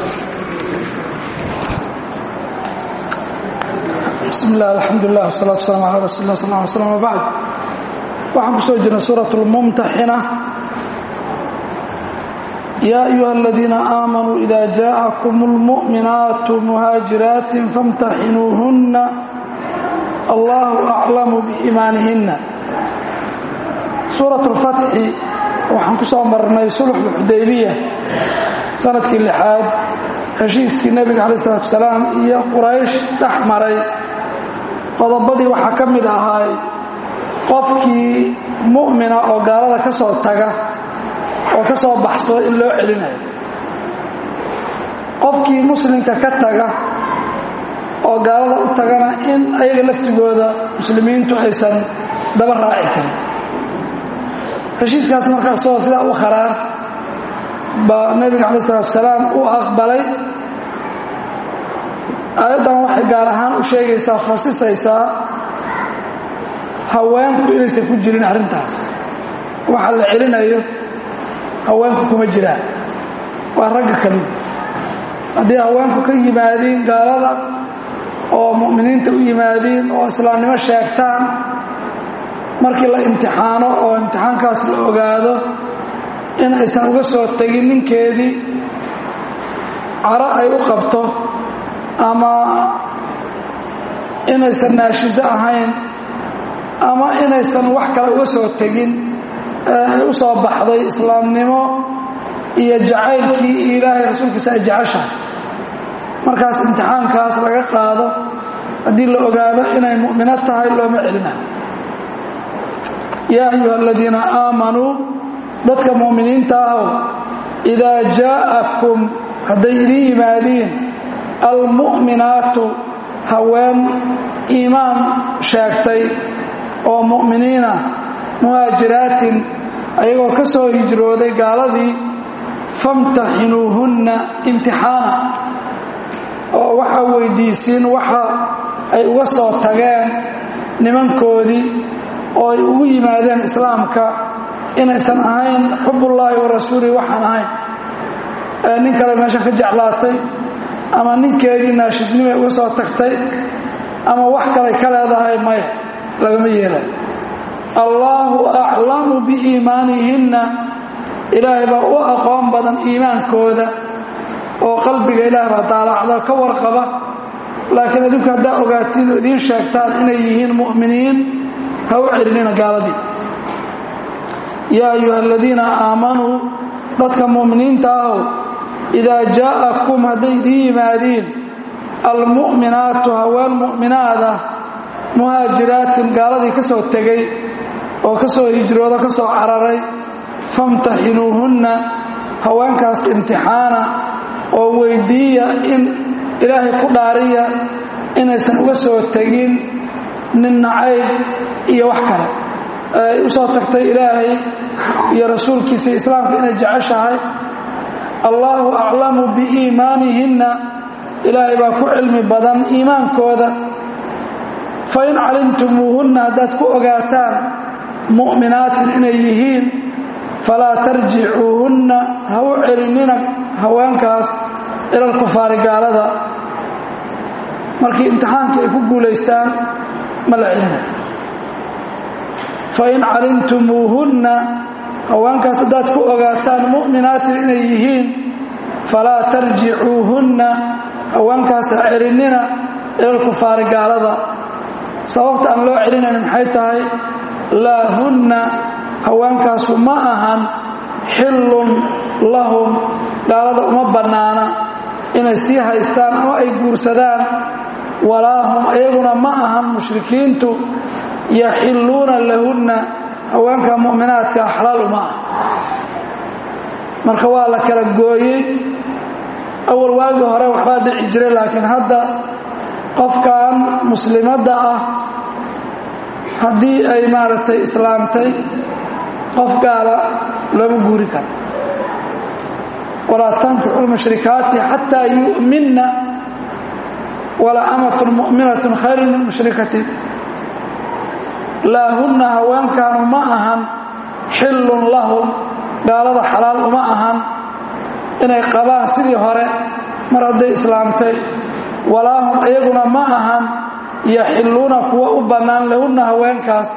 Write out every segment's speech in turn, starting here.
bismi illah alxamdulilah wsalaatu waslaam ala rasuuli lah sal ly slm wbacd waxaan ku soo jirnay suurat lmumtaxina yaa ayuha aladiina aamanuu ida jaءakum اlmu'minaatu muhaajiraatin famtaxinuuhunna allahu aclamu biiimaanihina suurat اlfatxi waxaan ku soo marnay sulxu xudaybiya sanadkii lixaad heshiiskii nebiga calayi salatu wasalaam iyo quraysh dhex maray qodobadii waxaa ka mid ahaay qofkii mu'mina oo gaalada ka soo taga oo ka soo baxsada in loo celinayo qofkii muslimka ka taga oo gaalada u tagana in ayaga laftigooda muslimiintu aysan daba raaci karin heshiiskaas markaa isagoo sidaa u kharaar baa nebiga calayi salatu wasalaam u aqbalay aayaddan waxay gaar ahaan u sheegaysaa khasisaysaa haweenku inaysan ku jirin arrintaas waxa la celinayo haweenku kuma jiraan waa ragga kaliya haddii haweenku ka yimaadiin gaalada oo mu'miniinta u yimaadiin oo islaamnimo sheegtaan markii la imtixaano oo imtixaankaas la ogaado in aysan uga soo tegin ninkeedii caro ay u qabto ama inaysan naashiso ahayn ama inaysan wax kale uga soo tegin ay u soo baxday islaamnimo iyo jacaylkii iyo ilaahay rasuulkiisa ay jeceshahay markaas imtixaankaas laga qaado haddii la ogaado inay mu'mino tahay looma celinayo yaa ayuha aladiina aamanuu dadka mu'miniinta ahow idaa jaa'akum hadday idin yimaadiin almu'minaatu haween iimaan sheegtay oo mu'miniina muhaajiraatin ayagoo ka soo hijrooday gaaladii famtaxinuuhunna imtixaana oo waxaa weydiisiin waxa ay uga soo tageen nimankoodii oo ay ugu yimaadeen islaamka inaysan ahayn xubullaahi wa rasuulihi waxaan ahayn ee nin kale meesha ka jeclaatay ama ninkeedii naashisnimay uga soo tagtay ama wax kalay ka leedahay maya lagama yeelay allaahu aclamu biiimaanihinna ilaahay baa u aqoon badan iimaankooda oo qalbiga ilaah baa daalacda ka warqaba laakiin adinku haddaa ogaatiin oo idiin sheegtaan inay yihiin mu'miniin ha u celinina gaaladii yaa ayuha aladiina aamanuu dadka mu'miniinta ahow idaa jaa'akum hadday idiin yimaadiin almu'minaatu haween mu'minaada muhaajiraatin gaaladii ka soo tegey oo ka soo hijroodo ka soo cararay famtaxinuuhunna haweenkaas imtixaana oo weyddiiya in ilaahay ku dhaariya inaysan uga soo tegin nin nacayb iyo wax kale ay u soo tagtay ilaahay iyo rasuulkiisa islaamka inay jeceshahay allaahu aclamu biiimaanihinna ilaahay baa ku cilmi badan iimaankooda fain calimtumuuhunna haddaad ku ogaataan mu'minaatin inay yihiin falaa tarjicuuhunna ha u celinina haweenkaas ilal kufaari gaalada markii imtixaankii ay ku guulaystaan ma la celina fain calimtumuuhunna haweenkaas haddaad ku ogaataan mu'minaatin inay yihiin falaa tarjicuuhunna haweenkaas ha celinina ilal kufaari gaalada sababta aan loo celinayn maxay tahay laa hunna haweenkaasu ma ahan xillun lahum gaalada uma bannaana inay sii haystaan ama ay guursadaan walaa hum ayaguna ma ahan mushrikiintu yaxilluuna lahunna haweenka mu'minaadka xalaal uma ah marka waa la kala gooyey awal waagii hore waxbaa dhici jiray laakiin hadda qofkan muslimadda ah haddii ay maaragtay islaamtay qof gaala looma guuri karo walaa tankixu lmushrikaati xataa yu'minna wala amatun mu'minatun khayru min mushrikatin laa hunna haweenkaanu ma ahan xillun lahum gaalada xalaal uma ahan inay qabaan sidii hore mar hadday islaamtay walaa hum iyaguna ma ahan yaxilluuna kuwa u bannaan lahunna haweenkaas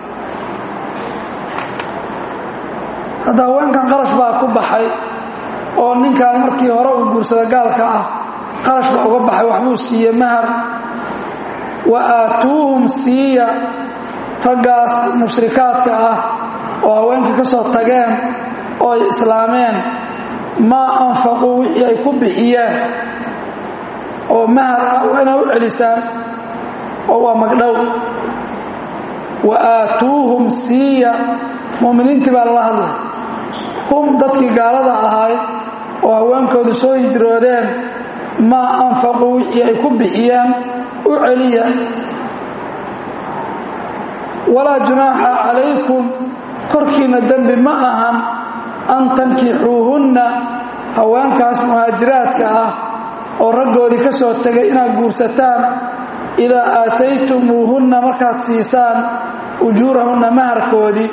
hadda haweenkan qarash baa ku baxay oo ninkan markii hore uu guursada gaalka ah qarash baa uga baxay waxbuu siiye mahar wa aatuuhum siiya raggaas mushrikaadka ah oo haweenka ka soo tageen oo ay islaameen maa anfaquu wixii ay ku bixiyeen oo mahar ah waa inaa u celisaan oo waa magdhow wa aatuuhum siiya mu'miniintii baa lala hadlay hum dadkii gaalada ahayd oo haweenkoodu soo hijroodeen maa anfaquu wixii ay ku bixiyeen u celiya walaa junaaxa calaykum korkiinna dembi ma ahan an tankixuuhunna haweenkaas muhaajiraadka ah oo raggoodii ka soo tegay inaad guursataan idaa aataytumuuhunna markaad siisaan ujuurahunna maharkoodii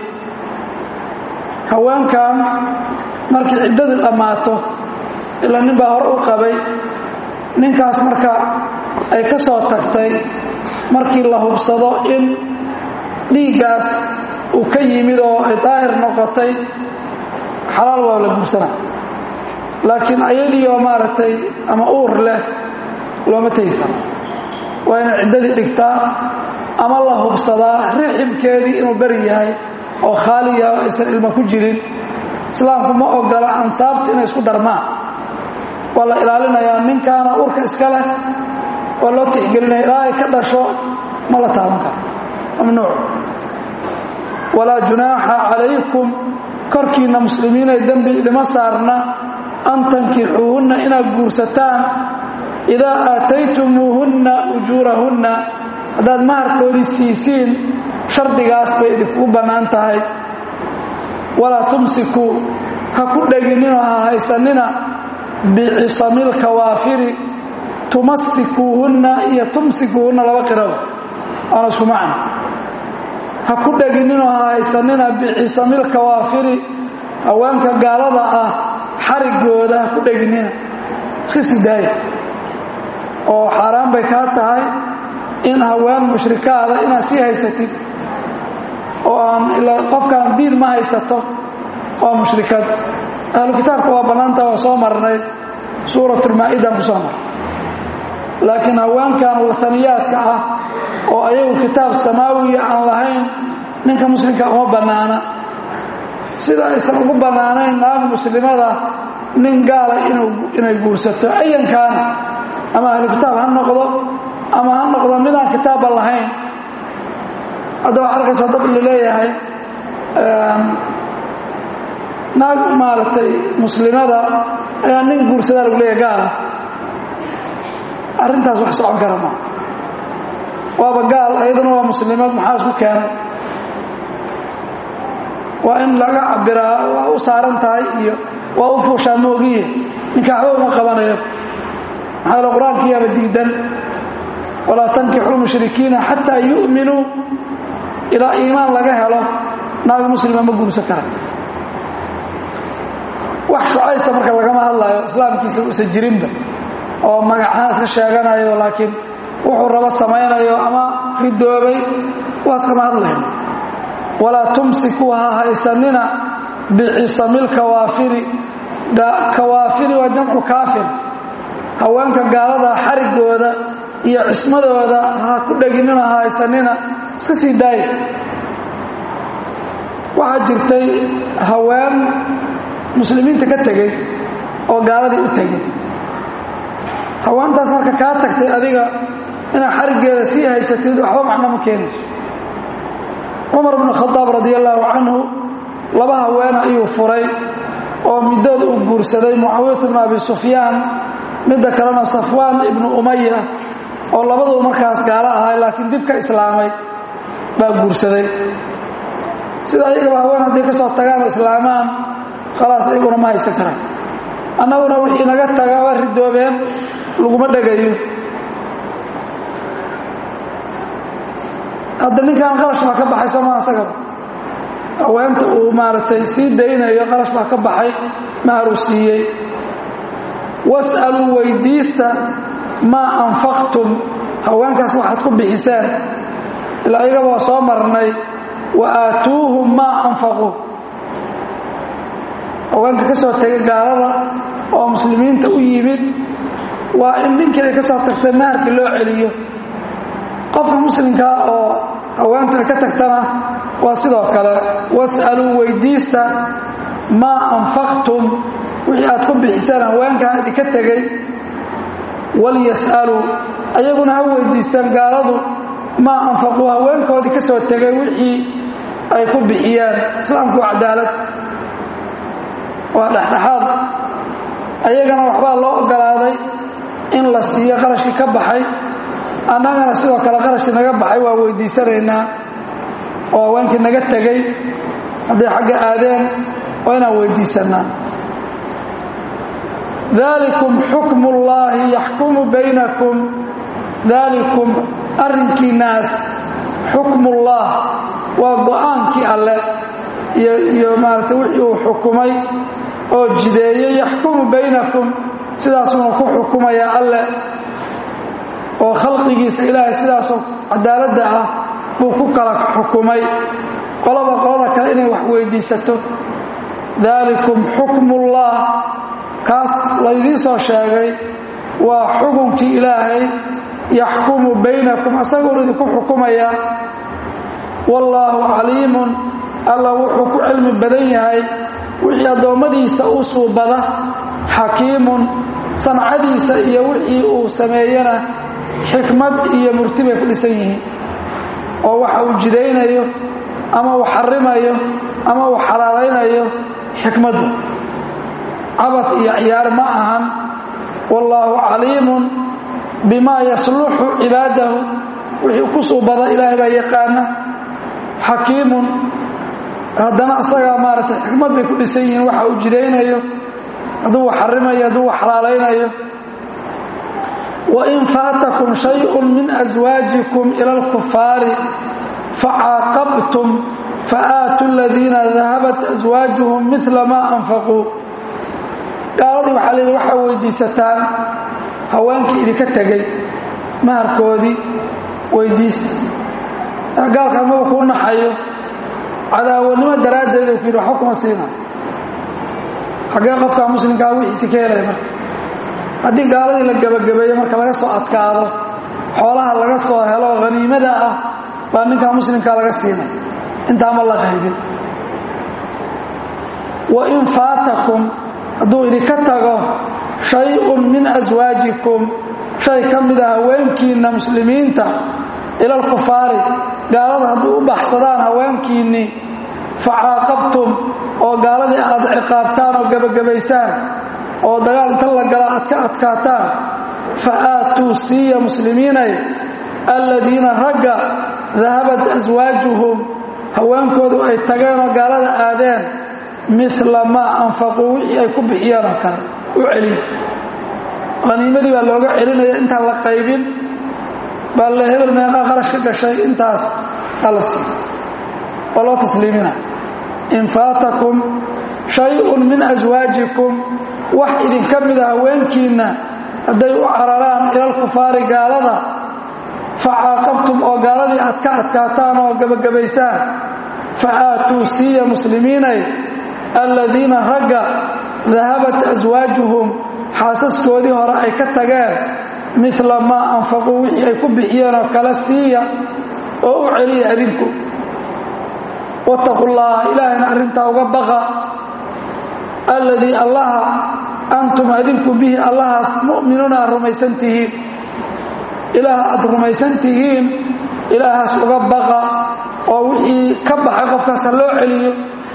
haweenkan markii ciddadu dhammaato ilaa nin baa hore u qabay ninkaas marka ay ka soo tagtay markii la hubsado in dhiiggaas uu ka yimid oo ay daahir noqotay xalaal waa la guursana laakiin ayadiioo maaragtay ama uur leh looma tegi karo waa inay ciddadii dhigtaa ama la hubsadaa rixibkeedii inuu beri yahay oo khaaliya aysan ilmo ku jirin islaamku ma ogola ansaabtu inay isku darmaan waa la ilaalinayaa ninkaana urka iska leh waa loo tixgelinaya ilaa ay ka dhasho ma la taaban karo mamnuuc walaa junaaxa calaykum korkiinna muslimiinay dembi idima saarna an tankixuuhunna inaad guursataan idaa aataytumuuhunna ujuurahunna haddaad maharkoodii siisiin shardigaas bay idinkugu bannaan tahay walaa tumsikuu ha ku dhegininoo ha haysanina bicisamil kawaafiri tumasikuuhunna iyo tumsikuuhunna laba qiraba waana isku macna ha ku dhegininoo ha haysanina bicisamil kawaafiri haweenka gaalada ah xarigooda ha ku dheginina iska sii daaya oo xaaraan bay kaa tahay in haween mushrikaada inaad sii haysatid oo aan ilaa qofkaan diin ma haysato waa mushrikad ahlu kitaabka waa bannaanta waa soo marnay suuratulmaa-idan ku soo marnay laakiin haweenkan wataniyaadka ah oo ayagu kitaab samaawiya aan lahayn ninka muslimka uma bannaana sida aysan ugu bannaanayn naag muslimada nin gaala inay guursato ayankaana ama ahlu kitaab ha noqdo ama ha noqdo midaan kitaabba lahayn hadda waxaa arkaysaa dad la leeyahay naag maaragtay muslimada ayaa nin guursadaa lagu leeyahay gaala arrintaas wax socon kara maa waaba gaal ayaduna waa muslimad maxaa isku keenay waa in laga cabiraa waa u saaran tahay iyo waa u fuushaa moogiye ninka waxba uma qabanayo maxaa yale qur-aankiyaaba diidan walaa tankixuu mushrikiina xataa yu'minuu ilaa iimaan laga helo naag muslima ma guursan kara wax shucaysa marka lagama hadlayo islaamkiisa usan jirinba oo magacaan iska sheeganayo laakiin wuxuu rabo samaynayo ama ridoobay waas kama hadlayno walaa tumsikuu ha haysanina bicisamil kawaafiri kawaafiri waa jamcu kaafir haweenka gaalada xarigooda iyo cismadooda ha ku dheginina ha haysanina iska sii daaya waxaa jirtay haween muslimiinta ka tegey oo gaaladii u tegey haweentaas marka kaa tagtay adiga inaad xariggeeda sii haysatid waxba macno ma keenayso cumar bnu khadaab radi allaahu canhu laba haweena ayuu furay oo middood uu guursaday mucaawiyat bnu abi sufyaan midda kalena safwaan ibnu umaya oo labaduba markaas gaalo ahay laakiin dib ka islaamay baa guursaday sida ayagaba haween hadday ka soo tagaan oo islaamaan khalaas iyaguna ma haysan karaan annaguna wixii naga taga waa ridoobeen laguma dhegayo hadda ninkan qarash baa ka baxay sooma asagaba haweenta uu maaragtay sii daynayo qarash baa ka baxay maharuu siiyey was'aluu weydiista maa anfaqtum haweenkaas waxaad ku bixiseen ilaa iyagaba waa soo marnay wa aatuuhum maa anfaquu haweenka ka soo tegay gaalada oo muslimiinta u yimid waa in ninkii ay ka soo tagtay maharkii loo celiyo qofka muslimkaa oo haweenta ka tagtana waa sidoo kale was'aluu weydiista maa anfaqtum wixii aad ku bixiseen haweenkan idinka tegey walyas'aluu ayaguna ha weydiistaan gaaladu maa anfaquu haweenkoodii ka soo tegay wixii ay ku bixiyeen islaamku waa cadaalad waa dhexdhexaad ayagana waxbaa loo ogolaaday in la siiyo qarashkii ka baxay annagana sidoo kale qarashkii naga baxay waa weydiisanaynaa oo haweenkii naga tegey hadday xagga aadeen waa inaan weydiisannaa dalikum xukmu ullaahi yaxkumu baynakum dalikum arrinkiinaas xukmullah waa go-aankii alle iyo maarata wixii uu xukumay oo jideeyey yaxkumu baynakum sidaasuna ku xukumaya alle oo khalqigiisa ilaahay sidaasoo cadaaladda ah buu ku kala xukumay qolaba qolada kale inay wax weydiisato dalikum xukmullah kaas laydiin soo sheegay waa xukunkii ilaahay yaxkumu baynakum asaguun idinku xukumaya wallaahu caliimun alla wuxuu ku cilmi badan yahay wixii addoommadiisa u suubada xakiimun sancadiisa iyo wixii uu sameeyena xikmad iyo murti bay ku dhisan yihiin oo waxa uu jidaynayo ama uu xarimayo ama uu xalaalaynayo xikmaddu cabad iyo ciyaar ma ahan wallaahu caliimun bimaa yasluxu cibaadahu wixii ku suubada ilaahay baa yaqaana xakiimun haddana asagaa maaragtay xikmad bay ku dhisan yihiin waxa uu jidaynayo hadduu wax xarimayo hadduu wax xalaalaynayo wain faatakum shayءu min aswaajikum ila اlkufaari facaaqabtum faaatuu aladiina dahabat aswaajuhum mila ma anfaquu gaaladii waxaa la yidhi waxaa weydiisataan haweenkii idinka tegey maharkoodii weydiista gaalka amaba kuu naxayo cadaawanimo daraaddeed uu ku yidhi waxba kuma siina xaggee qofkaa muslimkaa wixiisi ka helaya marka haddii gaaladii la gebagabeeyo marka laga soo adkaado xoolaha laga soo helo haniimada ah baa ninkaa muslimkaa laga siinay intaama la qaybin wain faatakum hadduu idinka tago shay-un min aswaajikum shay ka mid a haweenkiinna muslimiinta ila alkufaari gaalada hadduu u baxsadaan haweenkiinnii facaaqabtum oo gaaladii aad ciqaabtaan oo gebagabaysaan oo dagaal inta la gala aad ka adkaataan fa aatuu siiya muslimiinay alladiina ragga dahabat aswaajuhum haweenkoodu ay tageenoo gaalada aadeen mila maa anfaquu wixii ay ku bixiyeen oo kale u celiya haniimadii baa looga celinaya intaan la qaybin baa le hebel meeqaa qarash ka gashay intaas ala siiy oo loo tasliimina in faatakum shay-un min aswaajikum wax idinka mida haweenkiinna hadday u cararaan ilalkufaari gaalada facaaqabtum oo gaaladii aad ka adkaataan oo gebagabaysaan fa aatuu siiya muslimiinay alladiina ragga dahabat aswaajuhum xaasaskoodii hore ay ka tageen mila maa anfaquu wixii ay ku bixiyeen oo kale siiya oo u celiya adinku wattaqu llaha ilaahayna arrintaa uga baqa alladii allaha antum adinku bihi allahaas mu'minuuna aad rumaysan tihiin ilaah aad rumaysan tihiin ilaahaas uga baqa oo wixii ka baxay qofkaas ha loo celiyo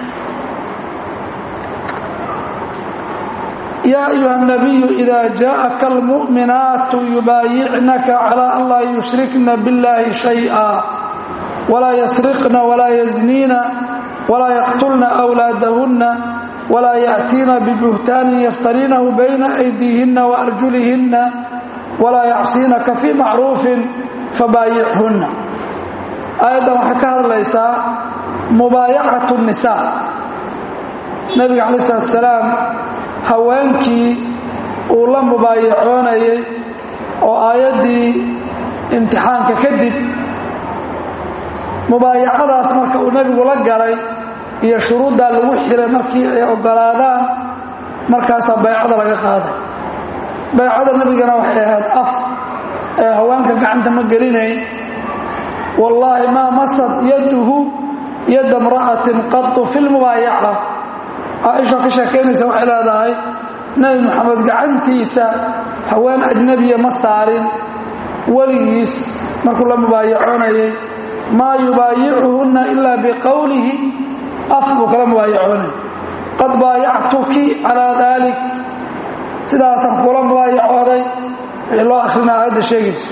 yaa ayuha الnabiyu ida jaءaka almuؤminaatu yubaayicnaka calى an laa yushrikna biاllahi shayئa walaa yasriqna walaa yazniina walaa yaqtulna أwlaadahunna walaa yأtiina bibuhtaanin yaftariinahu bayna أydiihinna وأrjulihinna walaa yacsiinaka fii macruufin fabaayichunna aayaddan waxay ka hadlaysaa mubaayacat الnisaa nebiga calaه الsalaatu salaam haweenkii uu la mubaayacoonayay oo aayaddii imtixaanka kadib mubaayacadaas marka uu nebigu la galay iyo shuruuddaa lagu xiray markii ay oggolaadaan markaasaa baycada laga qaaday baycada nebigana waxay ahayd af ee haweenka gacanta ma gelinayn wallaahi maa masad yaduhu yadda imra'atin qatu fi lmubaayaca caaisha ka sheekaynaysa waxay leedahay nebi moxamed gacantiisa haween ajnebiya ma saarin weligiis markuu la mubaayacoonayay maa yubaayicuhunna ilaa biqowlihi af buu kala mubaayacoonay qad baayactuki calaa daalik sidaasaan kula mubaayacooday wixii loo akhrina aayadda sheegayso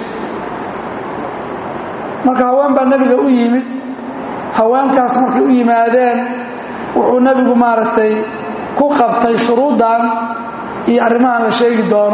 marka haween baa nebiga u yimid haweenkaas markay u yimaadeen wuxuu nebigu maaragtay ku qabtay shuruuddan iyo arrimahan la sheegi doono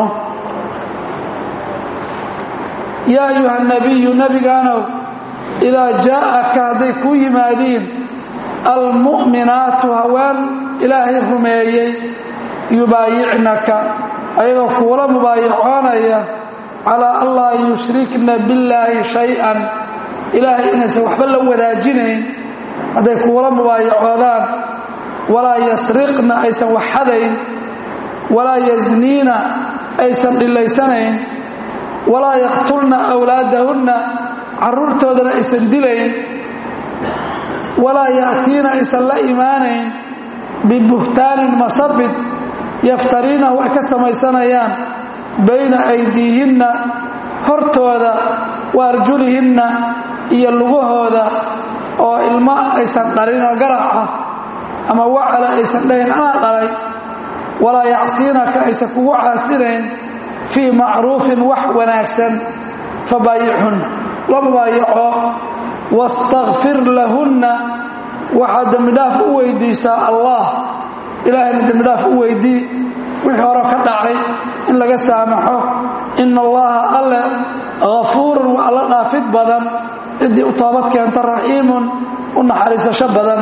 yaa ayuha nabiyu nebigaanow idaa jaa'aka hadday kuu yimaadiin almu'minaatu haween ilaahay rumeeyey yubaayicnaka ayagoo kuula mubaayacoonaya calaa an laa yushrikna billaahi shay-an ilaahay inaysan waxba la wadaajinayn hadday kuula mubaayacoodaan walaa yasriqna aysan waxxadayn walaa yasniina aysan dhillaysanayn walaa yaqtulna awlaadahunna carruurtoodana aysan dilayn walaa ya'tiina aysan la imaanayn bibuhtaanin masabid yaftariinahu ay ka samaysanayaan bayna aydiihinna hortooda wa arjulihinna iyo lugahooda oo ilmo aysan dhalin oo garac ah ama wacala aysan dhahin anaa dhalay walaa yacsiinaka aysan kugu caasinayn fii macruufin wax wanaagsan fabaayicunna la mubaayaco wastakfir lahunna waxaad dembidhaaf u weydiisaa allah ilaahayna dembidhaaf u weydii wixii hore ka dhacay in laga saamaxo ina allaha alle hafuurun waa alla dhaafid badan ciddii u toobad keenta raxiimun u naxariisasho badan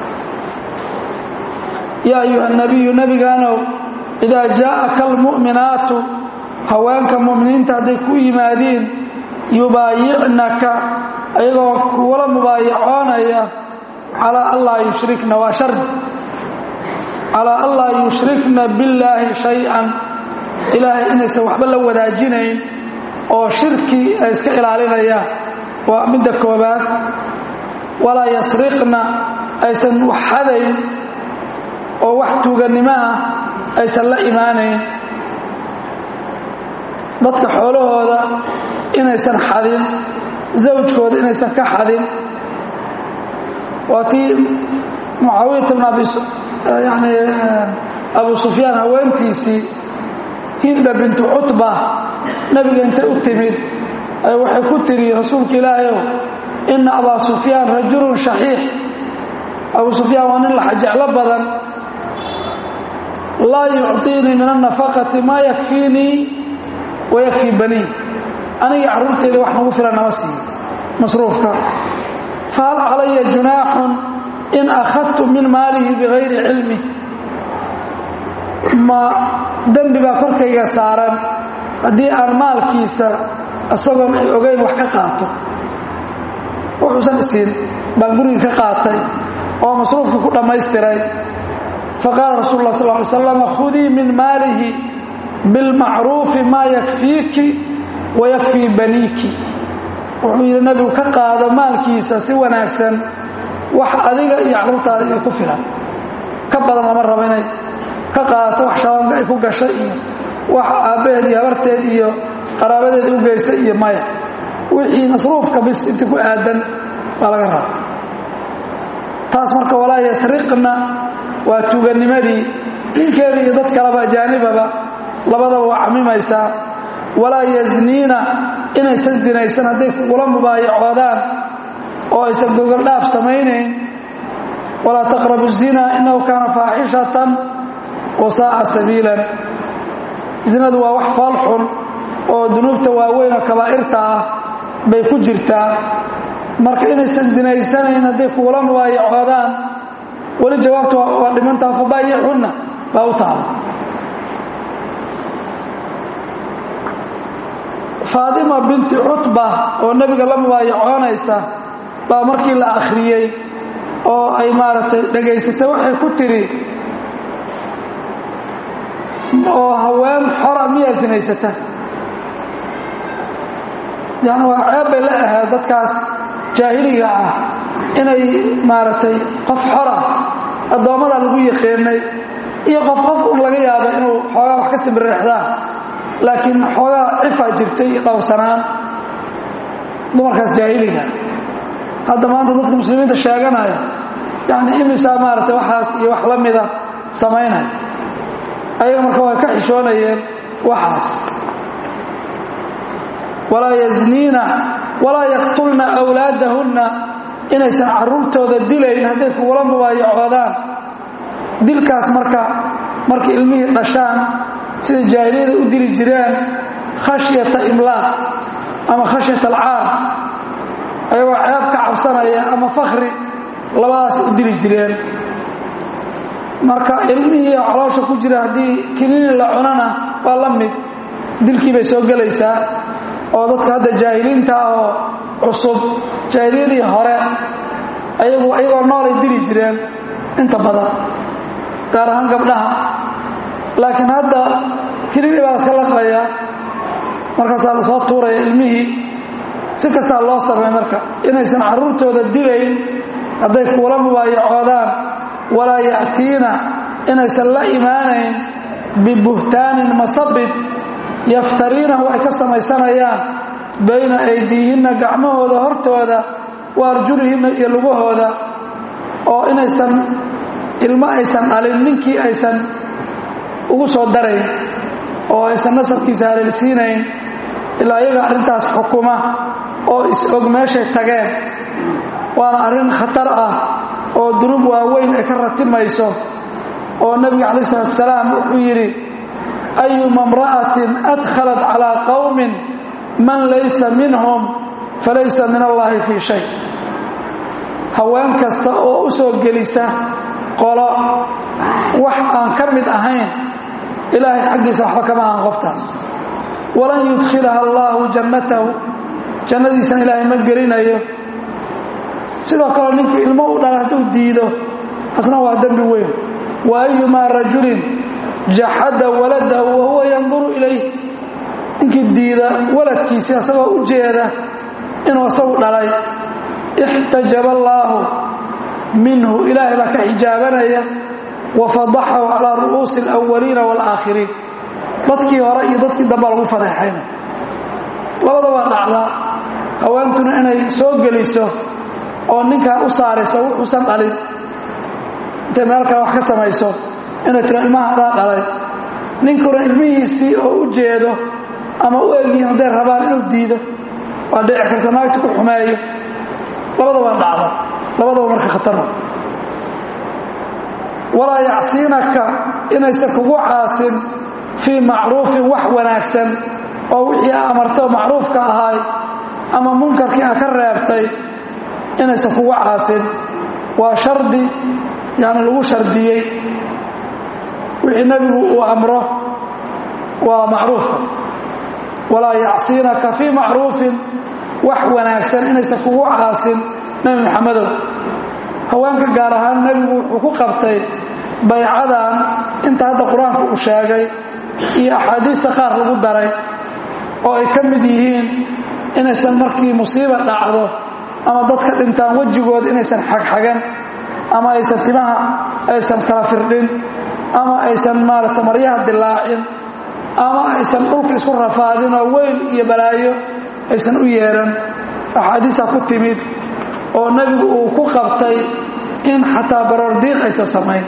yaa ayuha nabiyu nebigaanow idaa jaa'aka almu'minaatu haweenka mu'miniinta hadday ku yimaadiin yubaayicnaka ayagoo kuula mubaayacoonaya calaa an laa yushrikna waa shardi calaa an laa yushrikna billaahi shay-an ilaahay inaysan waxba la wadaajinayn oo shirki ay iska ilaalinayaan waa midda koobaad walaa yasriqna aysan wax xadayn oo wax tuugannimo ah aysan la imaanayn dadka xoolahooda inaysan xadin zawjkooda inaysan ka xadin waa tii mucaawiyata bn yani abu sufyaan haweentiisii hinda bintu cutba nebiga intay u timid ay waxay ku tiri rasuulka ilaahayow ina abaa sufyaan rajulun shaxiix abu sufyaan waa nin laxajeclo badan laa yucطiinii min annafaqati maa yakfiinii wa yakfii banii aniga carruurteeda wax nagu filan nama siiyo masruufka fahal calaya junaaxun in akhadtu min maalihi bigayri cilmi ma dembi baa korkayga saaran haddii aan maalkiisa isagoon ay ogeyn wax ka qaato wuxuusan isiin baan gurigii ka qaatay oo masruufkii ku dhammaystiray faqaala rasul lah sal ly slam khudii min maalihi bilmacruufi maa yakfiiki wa yakfii baniiki wuxuu yidhi nebigu ka qaado maalkiisa si wanaagsan wax adiga iyo carruurtaada iyo ku filan ka badan lama rabo inay ka qaadato wax shabaanka ay ku gashay iyo wax aabbaheed iyo habarteed iyo qaraabadeeda u geystay iyo maya wixii masruufka bis intii ku aadan baa laga raba taas marka walaa yasriqna waa tuuganimadii ninkeeda iyo dad kaleba ajaanibaba labadaba waa camimaysaa walaa yasniina inaysan zinaysan hadday kugula mubaayacoodaan oo aysan gogoldhaaf samaynayn walaa taqrabu zina innahu kaana faaxishatan wa saaca sabiilan zinadu waa wax fool xun oo dunuubta waaweyn oo kabaa'irta ah bay ku jirtaa marka inaysan zinaysanayn hadday kugula mubaayacoodaan weli jawaabta waa dhimantaha fabaayicunna baa u taala faatima binti cutba oo nebiga la mubaayacoonaysa baa markii la akhriyey oo ay maaragtay dhegaysatay waxay ku tidhi oo haween xora miyaa sinaysata yani waa ceeb bay la ahayd dadkaas jaahiliga ah inay maaragtay qof xora addoommada lagu yaqiinay iyo qof qof un laga yaabo inuu xoogaa wax ka simbireexdaan laakiin xoogaa cifaa jirtay iyo dhowrsanaan dumarkaas jaahiliga hadda maanta dadka muslimiinta sheeganaya yani imisaa maaragtay waxaas iyo wax la mida samaynaya ayaga marka way ka xishoonayeen waxaas walaa yazniina walaa yaqtulna awlaadahunna inaysan caruurtooda dilayn hadday kugula mubaayacoodaan dilkaas marka markay ilmihii dhashaan sida jaahiliyada u dili jireen khashyata imlaaq ama khashyata alcaar ayagoo ceeb ka cabsanaya ama fakhri labadaas u dili jireen marka ilmihii caloosha ku jira haddii kinini la cunana waa la mid dilkii bay soo gelaysaa oo dadka hadda jaahiliinta oo cusub jaahiliyadii hore ayagu ayagoo noolay dili jireen inta badan gaar ahaan gabdhaha laakiin hadda kinini baa laska laqaya markaasaa la soo tuuraya ilmihii si kastaa loo samay marka inaysan carruurtooda dilayn hadday kuula mubaayacoodaan walaa ya'tiina inaysan la imaanayn bibuhtaanin masabid yaftariinahu ay ka samaysanayaan bayna aydiihinna gacmahooda hortooda wa arjulihinna iyo lugahooda oo inaysan ilmo aysan dhalin ninkii aysan ugu soo darayn oo aysan nasabkiisa haleelsiinayn ilaa iyaga arrintaas xukuma oo is-og meeshay tageen waana arrin khatar ah oo durub waaweyn ay ka ratimayso oo nebiga calayi salatu wasalaam wuxuu yidhi ayuma imra'atin adkhalat calaa qowmin man laysa minhum falaysa min allaahi fii shay haween kasta oo u soo gelisa qolo wax aan ka mid ahayn ilaahay xaggiisa waxba kama ahan qoftaas walan yudkhilaha allaahu jannatahu jannadiisana ilaahay ma gelinayo sidoo kale ninkii ilmo u dhala hadduu diido asna waa dembi weyn wa ayumaa rajulin jaxada waladahu wa huwa yanduru ilayh ninkii diida waladkiisii asagoo u jeeda inuu asagu dhalay ixtajaba allaahu minhu ilaahay baa ka xijaabanaya wa fadaxahu calaa ru'uusi alawaliina waalaakhiriin dadkii hore iyo dadkii dambaa lagu fadeexayna labada waa dhacdaa haweentuna inay soo geliso oo ninkaa u saarayso wuxuusan dhalin intay meel kale wax ka samayso inay tiro ilmaha adaa dhalay ninkuna ilmihiisii oo u jeedo ama u egyihin hadday rabaan inuu diido waa dhici karta naagta ku xumeeyo labada waa dhacda labadaba marka khatarna walaa yacsiinaka inaysan kugu caasin fii macruufin wax wanaagsan oo wixii a amartay macruufka ahaay ama munkarkii a ka reebtay inaysan kugu caasin waa shardi yani lagu shardiyey wixii nebigu uu amro waa macruufa walaa yacsiinaka fii macruufin wax wanaagsan inaysan kugu caasin nebi maxamedow haweenka gaar ahaan nebigu wuxuu ku qabtay baycadan inta hadda qur-aanku uu sheegay iyo axaadiista qaar lagu daray oo ay ka mid yihiin inaysan markii musiiba dhacdo ama dadka dhintaan wejigooda inaysan xagxagan ama aysan timaha aysan kala firdhin ama aysan maaragta maryaha dilaacin ama aysan dhulka isku rafaadin oo weyl iyo balaayo aysan u yeeran axaadiista ku timid oo nebigu uu ku qabtay in xataa baroordiiq aysan samayn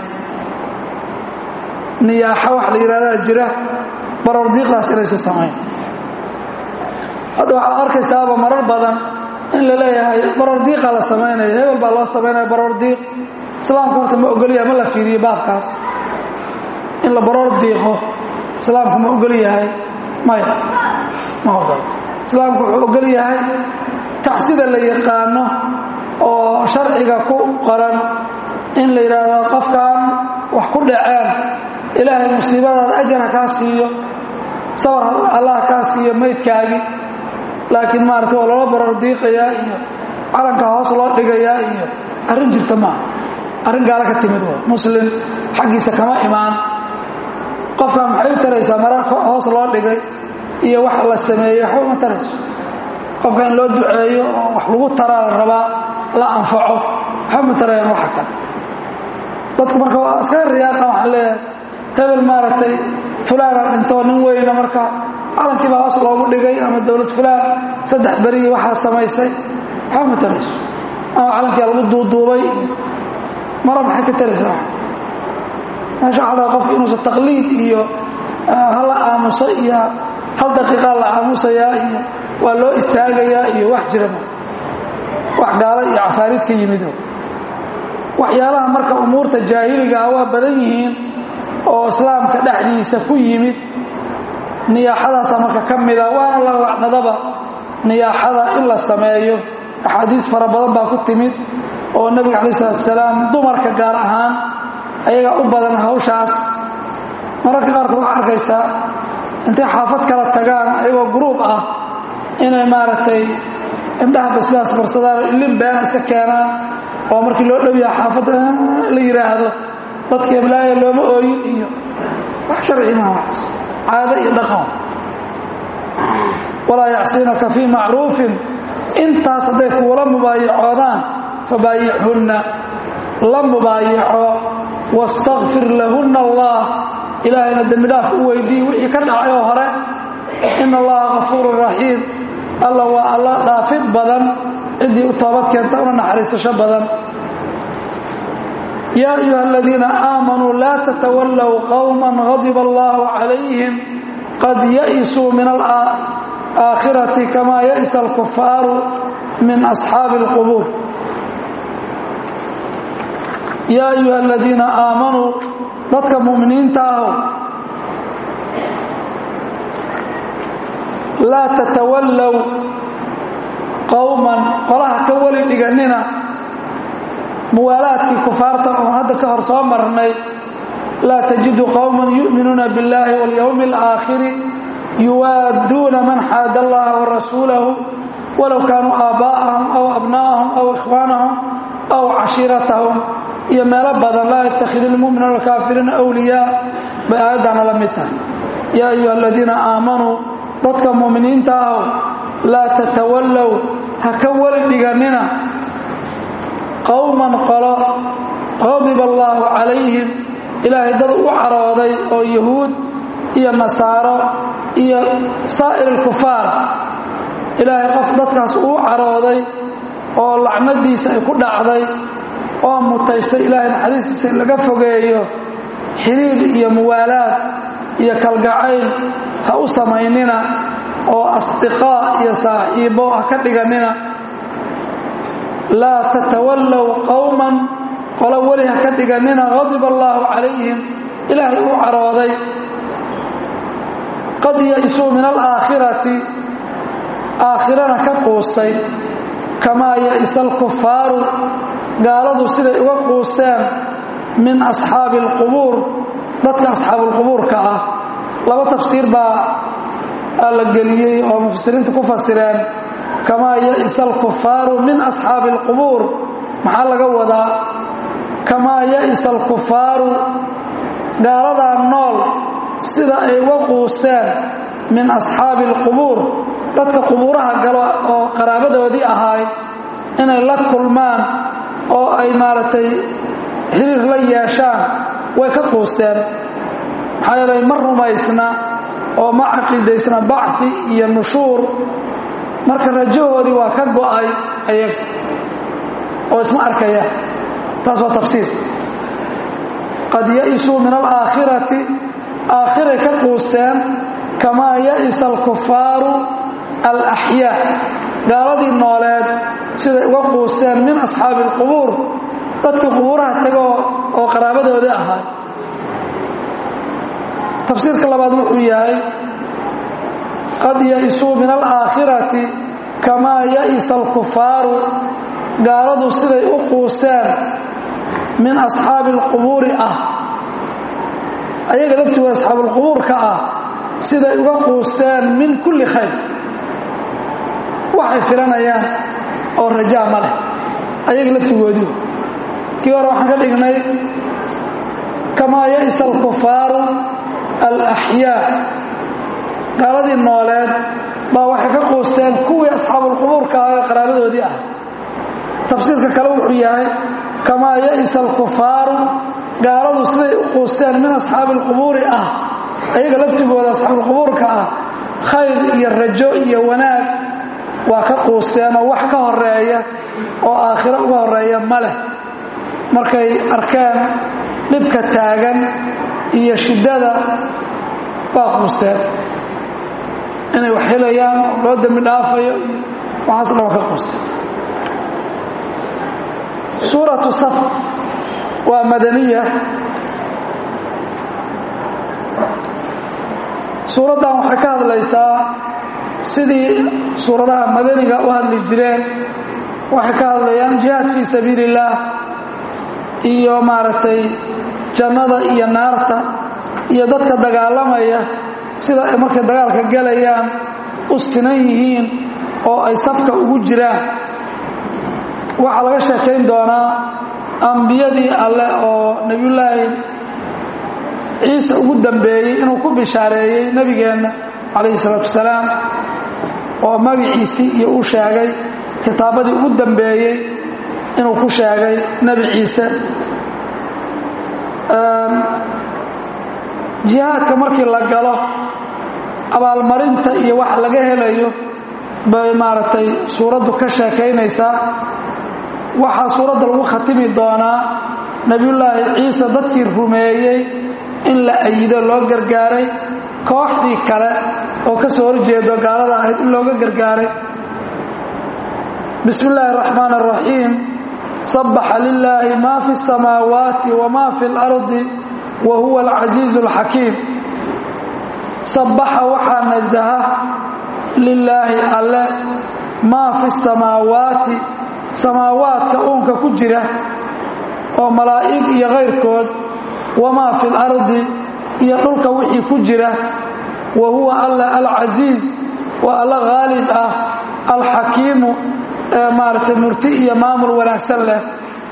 niyaaxo wax la yidhahdaa jira baroordiiqdaas inaysan samayn hadda waxaad arkaysaaba marar badan in la leeyahay baroordiiqa la samaynaya hebel baa loo samaynaya baroordiiq islaamku horta ma ogolyahay ma la fiiriyo baabkaas in la baroor diiqo islaamku ma ogol yahay maya ma ogol islaamku wuxuu ogol yahay tacsida la yaqaano oo sharciga ku qoran in la yidhaahdo qofkan wax ku dhaceen ilaahay musiibadaada ajar ha kaa siiyo sabar allah kaa siiyo maydkaagii laakiin maarata waa loola barar diiqayaa iyo calanka hoos loo dhigayaa iyo arrin jirta maaha arrin gaalo ka timid w muslim xaggiisa kama imaan qofkaa maxay u taraysaa mara hoos loo dhigay iyo wax la sameeyey waxba uma tarayso qofka in loo duceeyo oo wax lagu taraa la rabaa la anfaco waxba ma tarayaan waxa kale dadku marka waa iskaga riyaaqa waxaan leeyahay hebel maaragtay fulaana dhintoo nin weyna marka calankii baa hoos loogu dhigay ama dowlad fulaan saddex berigii waxaa samaysay waxba ma tarayso ama calankia lagu duuduubay mara maxay ka taraysaa meesha waxaa laga qofka inuusan taqliid iyo hala aamuso iyo hal daqiiqaa la aamusayaa iyo waa loo istaagayaa iyo wax jirama wax gaalo iyo cafaariid ka yimido waxyaalaha marka umuurta jaahiliga ah waa badan yihiin oo islaamka dhexdiisa ku yimid niyaaxadaasa marka ka mida waana la lacnadaba niyaaxada in la sameeyo axaadiis fara badan baa ku timid oo nebiga calayi salatu salaam dumarka gaar ahaan ayagaa u badan hawshaas mararka qaarkood waxaa arkaysaa intay xaafad kala tagaan ayagoo gruub ah inay maaragtay indhaha basbaas barsadaan ilin beena iska keenaan oo markii loo dhow yaha xaafadda la yidhaahdo dadka heblaaya looma ooyin iyo wax sharci maha waxaas caado iyo dhaqan walaa yacsiinaka fii macruufin intaas hadday kuula mubaayacoodaan fabaayicunna la mubaayaco wastakfir lahunna allah ilaahayna dembidhaaf u weydiiy wixii ka dhacay oo hore ina allaha kafuurun raxiim alla waa alla dhaafid badan ciddii u toobad keenta una naxariisasho badan yaa ayuha aladiina aamanuu laa tatawallow qowman hadiba allahu calayhim qad ya'isuu min alaakhirati kamaa ya'isa alkufaaru min asxaabi alqubuur yaa ayuha aladiina aamanuu dadka mu'miniinta aho laa tatawallow qowman qolaha ka weli dhigannina muwaalaadkii kufaarta oo hadda ka hor soo marnay laa tajidu qowman yu'minuuna biاllahi waاlyowmi اlaakhiri yuwaadduuna man xaada allaha warasuulahu walow kaanuu aaba'ahum aw abna'ahum aw ikhwaanahum aw cashiiratahum iyo meelo badan laa yattakhid ilmu'minuuna alkaafiriina awliyaa bay aayaddaana la mid tahay yaa ayuha aladiina aamanuu dadka mu'miniinta ahow laa tatawallow ha ka weli dhigannina qowman qolo qadiba allaahu calayhim ilaahay dad u carooday oo yahuud iyo nasaaro iyo saa'ir alkufaar ilaahay qof dadkaas uu carooday oo lacnadiisa ay ku dhacday oo mutaystay ilaahay naxariistiisa in laga fogeeyo xiriir iyo muwaalaad iyo kalgacayl ha u samaynina oo asdiqaa iyo saaxiibo ha ka dhigannina laa tatawallow qowman qolo weli ha ka dhigannina qadiba allaahu calayhim ilaahay uu carooday qad ya'isuu min alaakhirati aakhirana ka quustay kamaa ya'isa alkufaaru gaaladu siday uga quusteen min asxaabi alqubuur dadka asxaabuulqubuurka ah laba tafsiir baa la geliyey oo mufasiriinta ku fasireen kamaa ya'isa alkufaaru min asxaabi alqubuur maxaa laga wadaa kamaa ya'isa alkufaaru gaaladaa nool sida ay uga quusteen min asxaabi alqubuur dadka qubuuraha galo oo qaraabadoodii ahaay inay la kulmaan oo ay maaragtay xiriir la yeeshaan way ka quusteen maxaa yeelay ma rumaysna oo ma caqiidaysna bacfi iyo nushuur marka rajahoodii waa ka go'ay ayaga oo isma arkaya taas waa tafsiir qad ya'isuu min alaakhirati aakhiray ka quusteen kamaa ya'isa alkufaaru alaxyaa gaaladii nooleed siday uga quusteen min asxaabi alqubuur dadkii qubuuraha tagoo oo qaraabadoodii ahaa tafsiirka labaad wuxuu yahay qad ya'isuu min alaakhirati kamaa ya'isa alkufaaru gaaladu siday u quusteen min asxaabi alqubuuri ah ayaga laftigood asxaabulqubuurka ah siday uga quusteen min kulli khayr waxay filanayaan oo rajaa ma leh ayaga laftigoodii kii hore waxaan ka dhignay kamaa ya'isa alkufaaru alaxyaa gaaladii nooleed baa waxay ka quusteen kuwii asxaabulqubuurka ah ee qaraabadoodii ah tafsiirka kale wuxuu yahay kamaa ya'isa alkufaaru gaaladu siday u quusteen min asxaabi alqubuuri ah ayaga laftigooda asxaabulqubuurka ah khayr iyo rajo iyo wanaag waa ka quusteenoo wax ka horeeya oo aakhiro uga horeeya ma leh markay arkeen dhibka taagan iyo shiddada waa quusteen inay wax helayaan loo dembi dhaafayo iyo waxaas dhan waa ka quusteen suuratu saf waa madaniya suuraddan waxay ka hadlaysaa sidii suuradaha madaniga u hadli jireen waxay ka hadlayaan jihaad fii sabiili illaah iyo maaragtay jannada iyo naarta iyo dadka dagaalamaya sida ay markay dagaalka gelayaan u sinan yihiin oo ay safka ugu jiraan waxaa laga sheekayn doonaa ambiyadii alleh oo nebiyullaahi ciise ugu dambeeyey inuu ku bishaareeyey nebigeenna calayhi salaatu wasalaam oo magaciisii iyo u sheegay kitaabadii ugu dambeeyey inuu ku sheegay nebi ciise jihaadka markii la galo abaalmarinta iyo wax laga helayo bay maaragtay suuraddu ka sheekaynaysaa waxaa suuradda lagu khatimi doonaa nebiyullaahi ciise dadkii rumeeyey in la ayido loo gargaaray kooxdii kale oo ka soo horjeedo gaalada ahayd in looga gargaaray bismi illaahi araxmaan araxiim sabbaxa lilaahi maa fi اsamaawaati wama fi اlardi wa huwa alcasiizu alxakiim sabbaxa waxaa nasaha lilaahi alle maa fi samaawaati samaawaadka uunka ku jira oo malaa'ig iyo kayrkood wamaa fi lardi iyo dhulka wixii ku jira wa huwa alla alcasiiz waa alla haalib ah alxakiimu ee maaragtay murti iyo maamul wanaagsan leh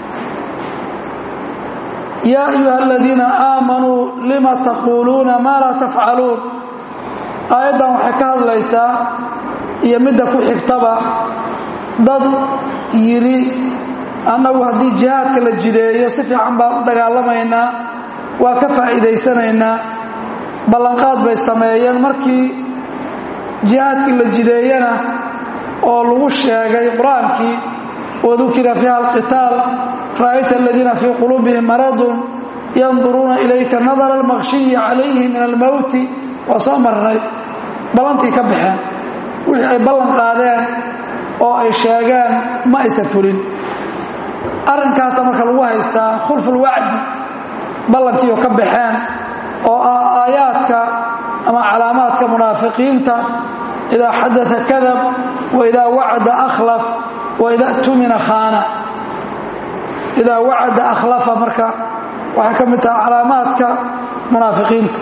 yaa ayuha aladiina aamanuu lima taquuluuna maa laa tafcaluun aayaddan waxay ka hadlaysaa iyo midda ku xigtaba dad yidhi annagu haddii jihaadka la jideeyo si fiican baan u dagaalamaynaa waa ka faa'iidaysanaynaa ballanqaad bay sameeyeen markii jihaadkii la jideeyana oo lagu sheegay qur-aankii wadukira fiiha alqitaal ra'ayta aladiina fii quluubihim maradun yanduruuna ilayka nadara almaqshiyi calayhi min almowti waa soo marnay ballantii ka baxeen wixii ay ballan qaadeen oo ay sheegeen ma aysan fulin arrinkaasa marka lagu haystaa khulfulwacdi ballankiioo ka baxeen oo ah aayaadka ama calaamaadka munaafiqiinta idaa xadaa kadab wa idaa wacada akhlaf wa ida tumina khaana idaa wacada akhlafa marka waxay ka mid tahay calaamaadka munaafiqiinta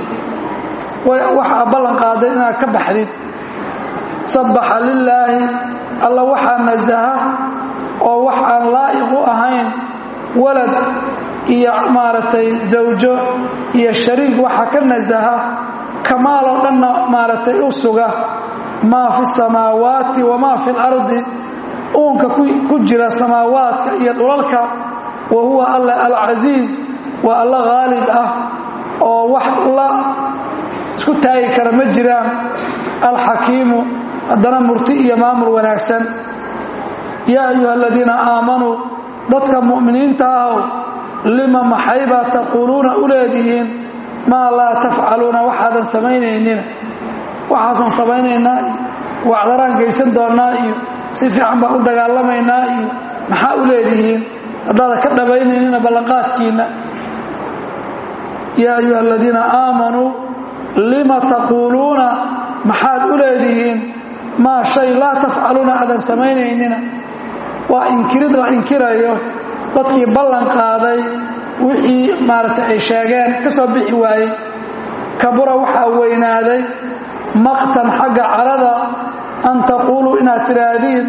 waxaa ballan qaaday inaad ka baxdid sabbaxa lilaahi alla waxaa nasaha oo wax aan laa'iq u ahayn walad iyo maaragtay zawjo iyo shariik waxaa ka nasaha kamaaloo dhanna maaragtay u suga maa fi samaawaati wamaa fi lardi uunka ku jira samaawaadka iyo dhulalka wa huwa alla alcasiiz waa alla haalib ah oo wax la isku taagi kara ma jiraan alxakiimu haddana murti iyo maamul wanaagsan yaa ayuha aladiina aamanuu dadka mu'miniinta ahow lima maxaybaa taquuluuna u leedihiin maa laa tafcaluuna waxaadan samaynaynina waxaasan samaynaynaa iyo wacdaraan geysan doonnaa iyo si fiican baan u dagaalamaynaa iyo maxaa u leedihiin haddaadan ka dhabaynaynina ballanqaadkiinna yaa ayuha aladiina aamanuu lima taquuluuna maxaad u leedihiin maa shay laa tafcaluuna aadan samaynaynina waa inkirid la inkirayo dadkii ballan qaaday wixii maaragtay ay sheegeen ka soo bixi waayey kabura waxaa weynaaday maqtan xagga carada an taquuluu inaad tidhaahdiin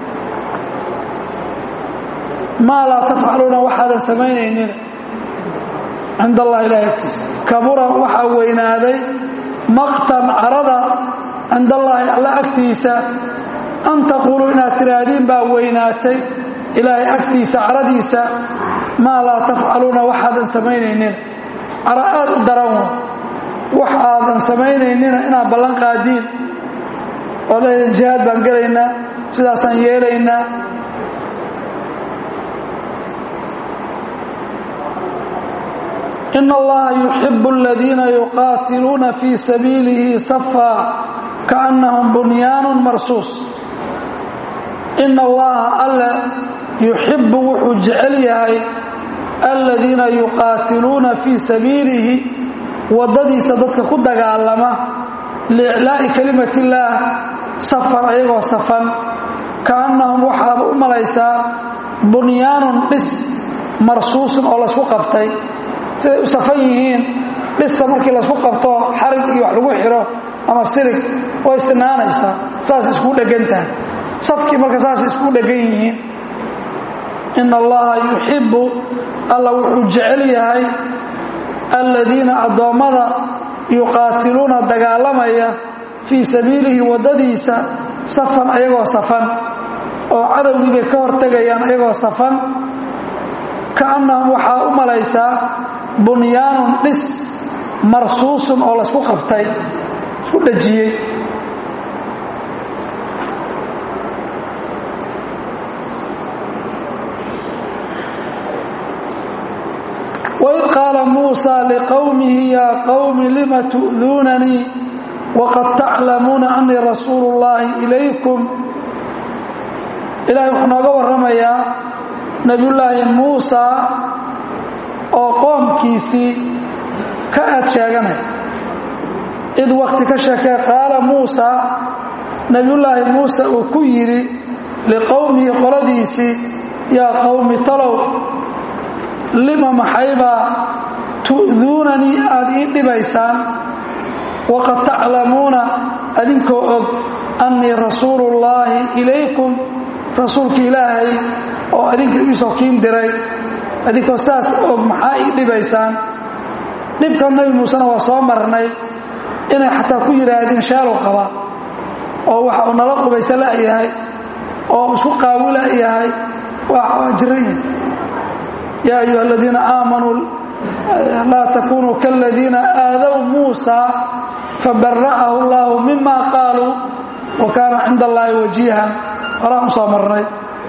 maa laa tafcaluuna waxaadan samaynaynin cinda allahi ilahi agtiisa kabura waxaa weynaaday maqtan carada cinda allaahi alla agtiisa an taquuluu inaad tidhaahdiin baa weynaatay ilaahay agtiisa caradiisa maa laa tafcaluuna waxaadan samaynaynin cara aad u daran wa wax aadan samaynaynina inaad ballan qaadiin oo leedahin jihaad baan gelaynaa sidaasaan yeelaynaa in allaha yuxibu aladiina yuqaatiluuna fii sabiilihi safaa kaannahum bunyaanun marsuus ina allaha alle yuxibu wuxuu jecel yahay aladiina yuqaatiluuna fii sabiilihi waddadiisa dadka ku dagaalama liiclaa'i kelimat illaah safan ayagoo safan kaannahum waxaaba u malaysaa bunyaanun dhis marsuusun oo laysku qabtay siday u safan yihiin dhista markii laysku qabto xarig iyo wax lagu xiro ama sirig way sinaanaysaa saas isku dheggan tahay safkii marka saas isku dheggan yihiin ina allaha yuxibbu alla wuxuu jecel yahay aladiina addoommada yuqaatiluuna dagaalamaya fii sabiilihi waddadiisa safan ayagoo safan oo cadowgii bay ka hortegayaan ayagoo safan kaannahum waxaa u malaysaa bunyaanun dhis marsuusun oo laysku qabtay isku dhajiyey waid qaala muusaa liqowmihi yaa qowmi lima tu'duunanii waqad taclamuuna annii rasuulu ullaahi ilaykum ilahay wuxuu nooga warramayaa nebiyullaahi muusaa oo qoomkiisii ka aad sheeganay id waqti ka sheekee qaala muusaa nebiyullaahi muuse uu ku yidhi liqowmihi qoladiisii yaa qowmi talow lima maxaybaa tu'duunanii aad ii dhibaysaan waqad taclamuuna adinkoo og annii rasuuluullaahi ilaykum rasuulka ilaahay oo adinka iisoo kiin diray adinkoo saas og maxaa ii dhibaysaan dhibka nebi muusena waa soo marnay inay xataa ku yidhaahdeen shaalow qaba oo waxa uu nala qubaysa la'yahay oo isku qaawi la'yahay waa jiran yaa ayuha aladiina aamanuu laa takunuu kaladiina aadaw muusa fabara'ahu allaahu mima qaaluu wa kaana cinda allaahi wajiihan horaan u soo marnay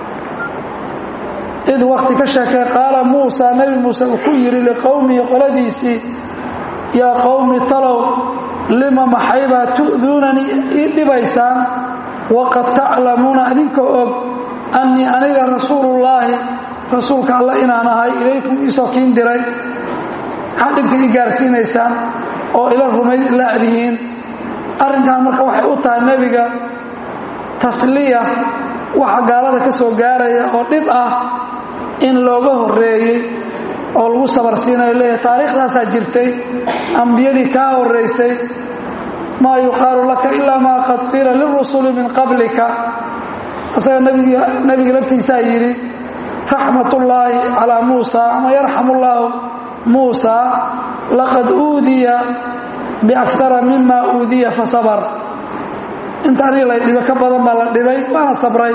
id waqti ka sheekay qaala muusa nebi muuse uu ku yidhi liqowmihi qoladiisii yaa qowmi talow lima maxaybaa tu'duunanii ii dhibaysaan waqad taclamuuna adinkoo og annii aniga rasuulullaahi rasuulka alla inaan ahay ilaykum iisoo kiin diray maxaa dhibka ii gaarsiinaysaan oo ila rumayd la'dihiin arrinkan marka waxay u tahay nebiga tasliya waxa gaalada ka soo gaaraya oo dhib ah in looga horreeyey oo lagu sabarsiinayo leeyahay taariikhdaasaa jirtay ambiyadii kaa horraysay maa yuqaalu laka ilaa maa qad qiila lirusuli min qablika isaga nebiga laftiisaa yidhi raxmatullaahi calaa muusa ama yarxamu llaahu muusa laqad uudiya biakara mima uudiya fasabr inta aniga la dhibo ka badan baa la dhibay waana sabray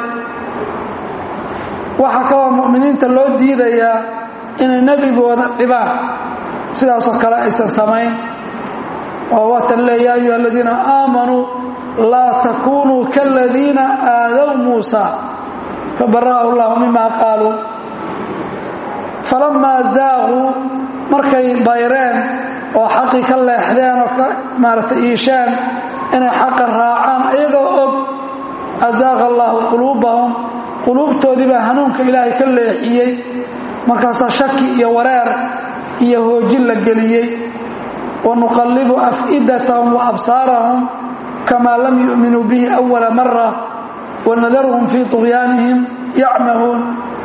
waxaa kaloo mu'miniinta loo diidayaa inay nebigooda dhibaan sidaasoo kale aysan samayn oo waatan le yaa ayuha aladiina aamanuu laa takunuu kaladiina aadaw muusa fabara'ahu llahu mima qaaluu falammaa zaaquu markay bayreen oo xaqii ka leexdeen oo ka maaragtay iisheen inay xaqa raacaan ayagoo og azaaqa allaahu quluubahum quluubtoodii baa hanuunka ilaahay ka leexiyey markaasaa shaki iyo wareer iyo hoojin la geliyey wa nuqallibu af'idatahum wa absaarahum kamaa lam yu'minuu bihi awala mara wanadaruhum fii طugyaanihim yacmahuun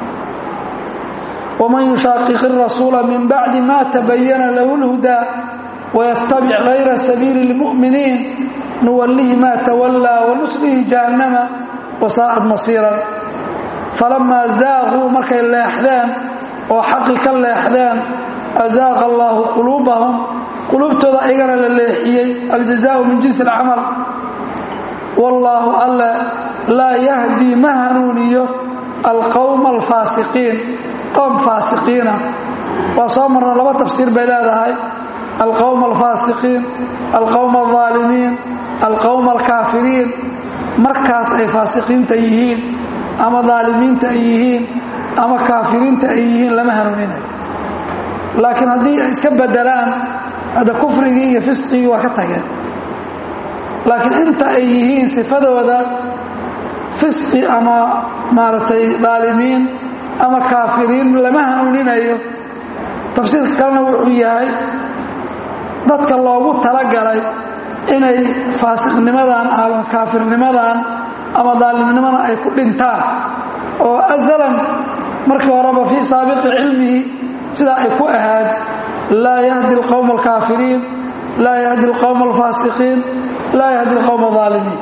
waman yushaaqiq irasuula min bacdi ma tabayana lahu اlhudaa waytabic gayra sabiili اlmu'miniin nuwallihi ma tawallaa wanuslihi nuslihi jahannama wasaa'ad masiiran falamaa zaaquu markay leexdeen oo xaqi ka leexdeen azaaqa allaahu quluubahum quluubtooda ayagana la leexiyey aljazaau min jinsi alcamal wallaahu alle laa yahdii ma hanuuniyo alqowma alfaasiqiin qowm faasiqiina waa soo marna laba tafsiir bay leedahay alqowma alfaasiqiin alqowma aldaalimiin alqowma alkaafiriin markaas ay faasiqiinta yihiin ama daalimiinta ay yihiin ama kaafiriinta ay yihiin lama hanuuninayo laakiin haddii ay iska bedelaan hadda kufrigii iyo fisqigii waa ka tageen laakiin inta ay yihiin sifadooda fisqi ama maaragtay daalimiin ama kaafiriin lama hanuuninayo tafsiirka kalena wuxuu yahay dadka loogu talagalay inay faasiqnimadan ama kaafirnimadan ama daalimnimadan ay ku dhintaan oo azalan markii horeba fii saabiqi cilmihi sidaa ay ku ahaad laa yahdi alqowma alkaafiriin laa yahdi alqowma alfaasiqiin laa yahdi alqowma alaalimiin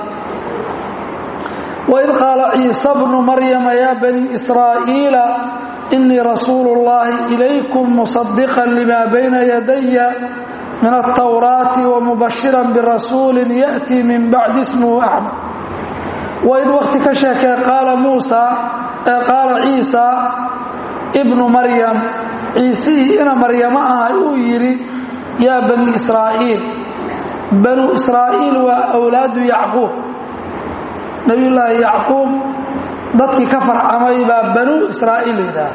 waid qaala ciisa bnu maryama ya bani israa'iila inii rasuulu اllahi ilaykum musadiqan lima bayna yadaya min altawraati wamubashiran birasuulin ya'tii min bacdi ismuhu axmed waid waqti ka sheekee qaala muusa ee qaala ciisa ibnu maryam ciisihii ina maryamo ahay uu yidhi yaa bani israa'iil banuu israa'iil waa awlaadu yacquub nebiyullaahi yacquub dadkii ka farcamay baa banuu israa'iil yidhaah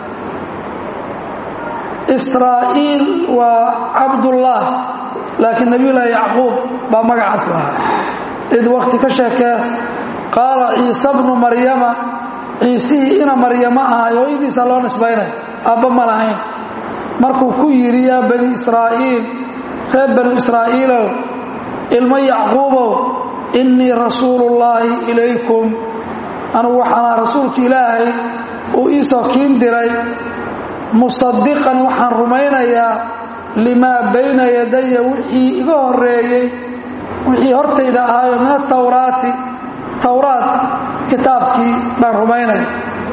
israa'iil waa cabdullah laakiin nebiyullaahi yacquub baa magacaas lahaa id waqti ka sheekee qaala ciise bnu maryama ciisihii ina maryamo ahay hooyadiisa loo nisbaynay aabba ma lahayn markuu ku yidhi yaa bani israa'iil reer banu israa'iilow ilmo yacquubow innii rasuulullaahi ilaykum anugu waxaana rasuulka ilaahay uu iisoo kiin diray musadiqan waxaan rumaynayaa limaa bayna yadaya wixii iga horeeyey wixii hortayda ahaayo min atawraati towraat kitaabkii baan rumaynaya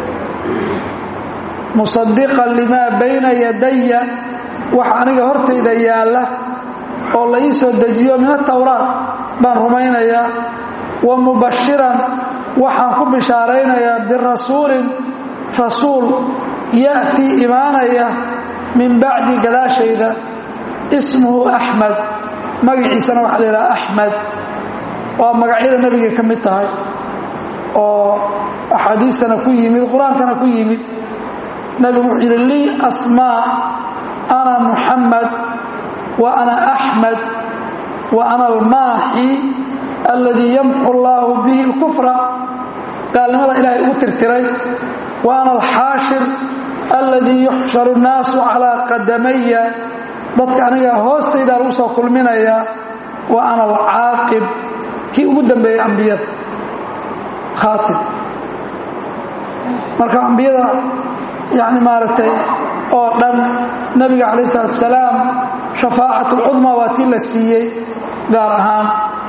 musadiqan limaa bayna yadaya wax aniga hortayda yaalla oo la ii soo dejiyo min atawraat baan rumaynayaa wa mubashiran waxaan ku bishaaraynayaa birasuulin rasuul ya'tii imaanaya min bacdi gadaashayda ismuhu axmed magaciisana waxaa la yidhaha axmed waa magacyada nebiga ka mid tahay oo axaadiistana ku yimid qur-aankana ku yimid nebigu wuxuu yidhi lii asmaa ana muxamed wa ana axmed wa ana almaaxi alladii yamxu allaahu bihi اlkufra gaalnimada ilaahay ugu tirtiray wa ana alxaashir alladii yuxsharu nnaasu calaa qadamaya dadka aniga hoostaydaa lagu soo kulminayaa wa ana alcaaqib kii ugu dambeeyey ambiyada khaatim marka ambiyada yani maaragtay oo dhan nebiga calayh isalaatu wasalaam shafaacat ulcudmaa waa tii la siiyey gaar ahaan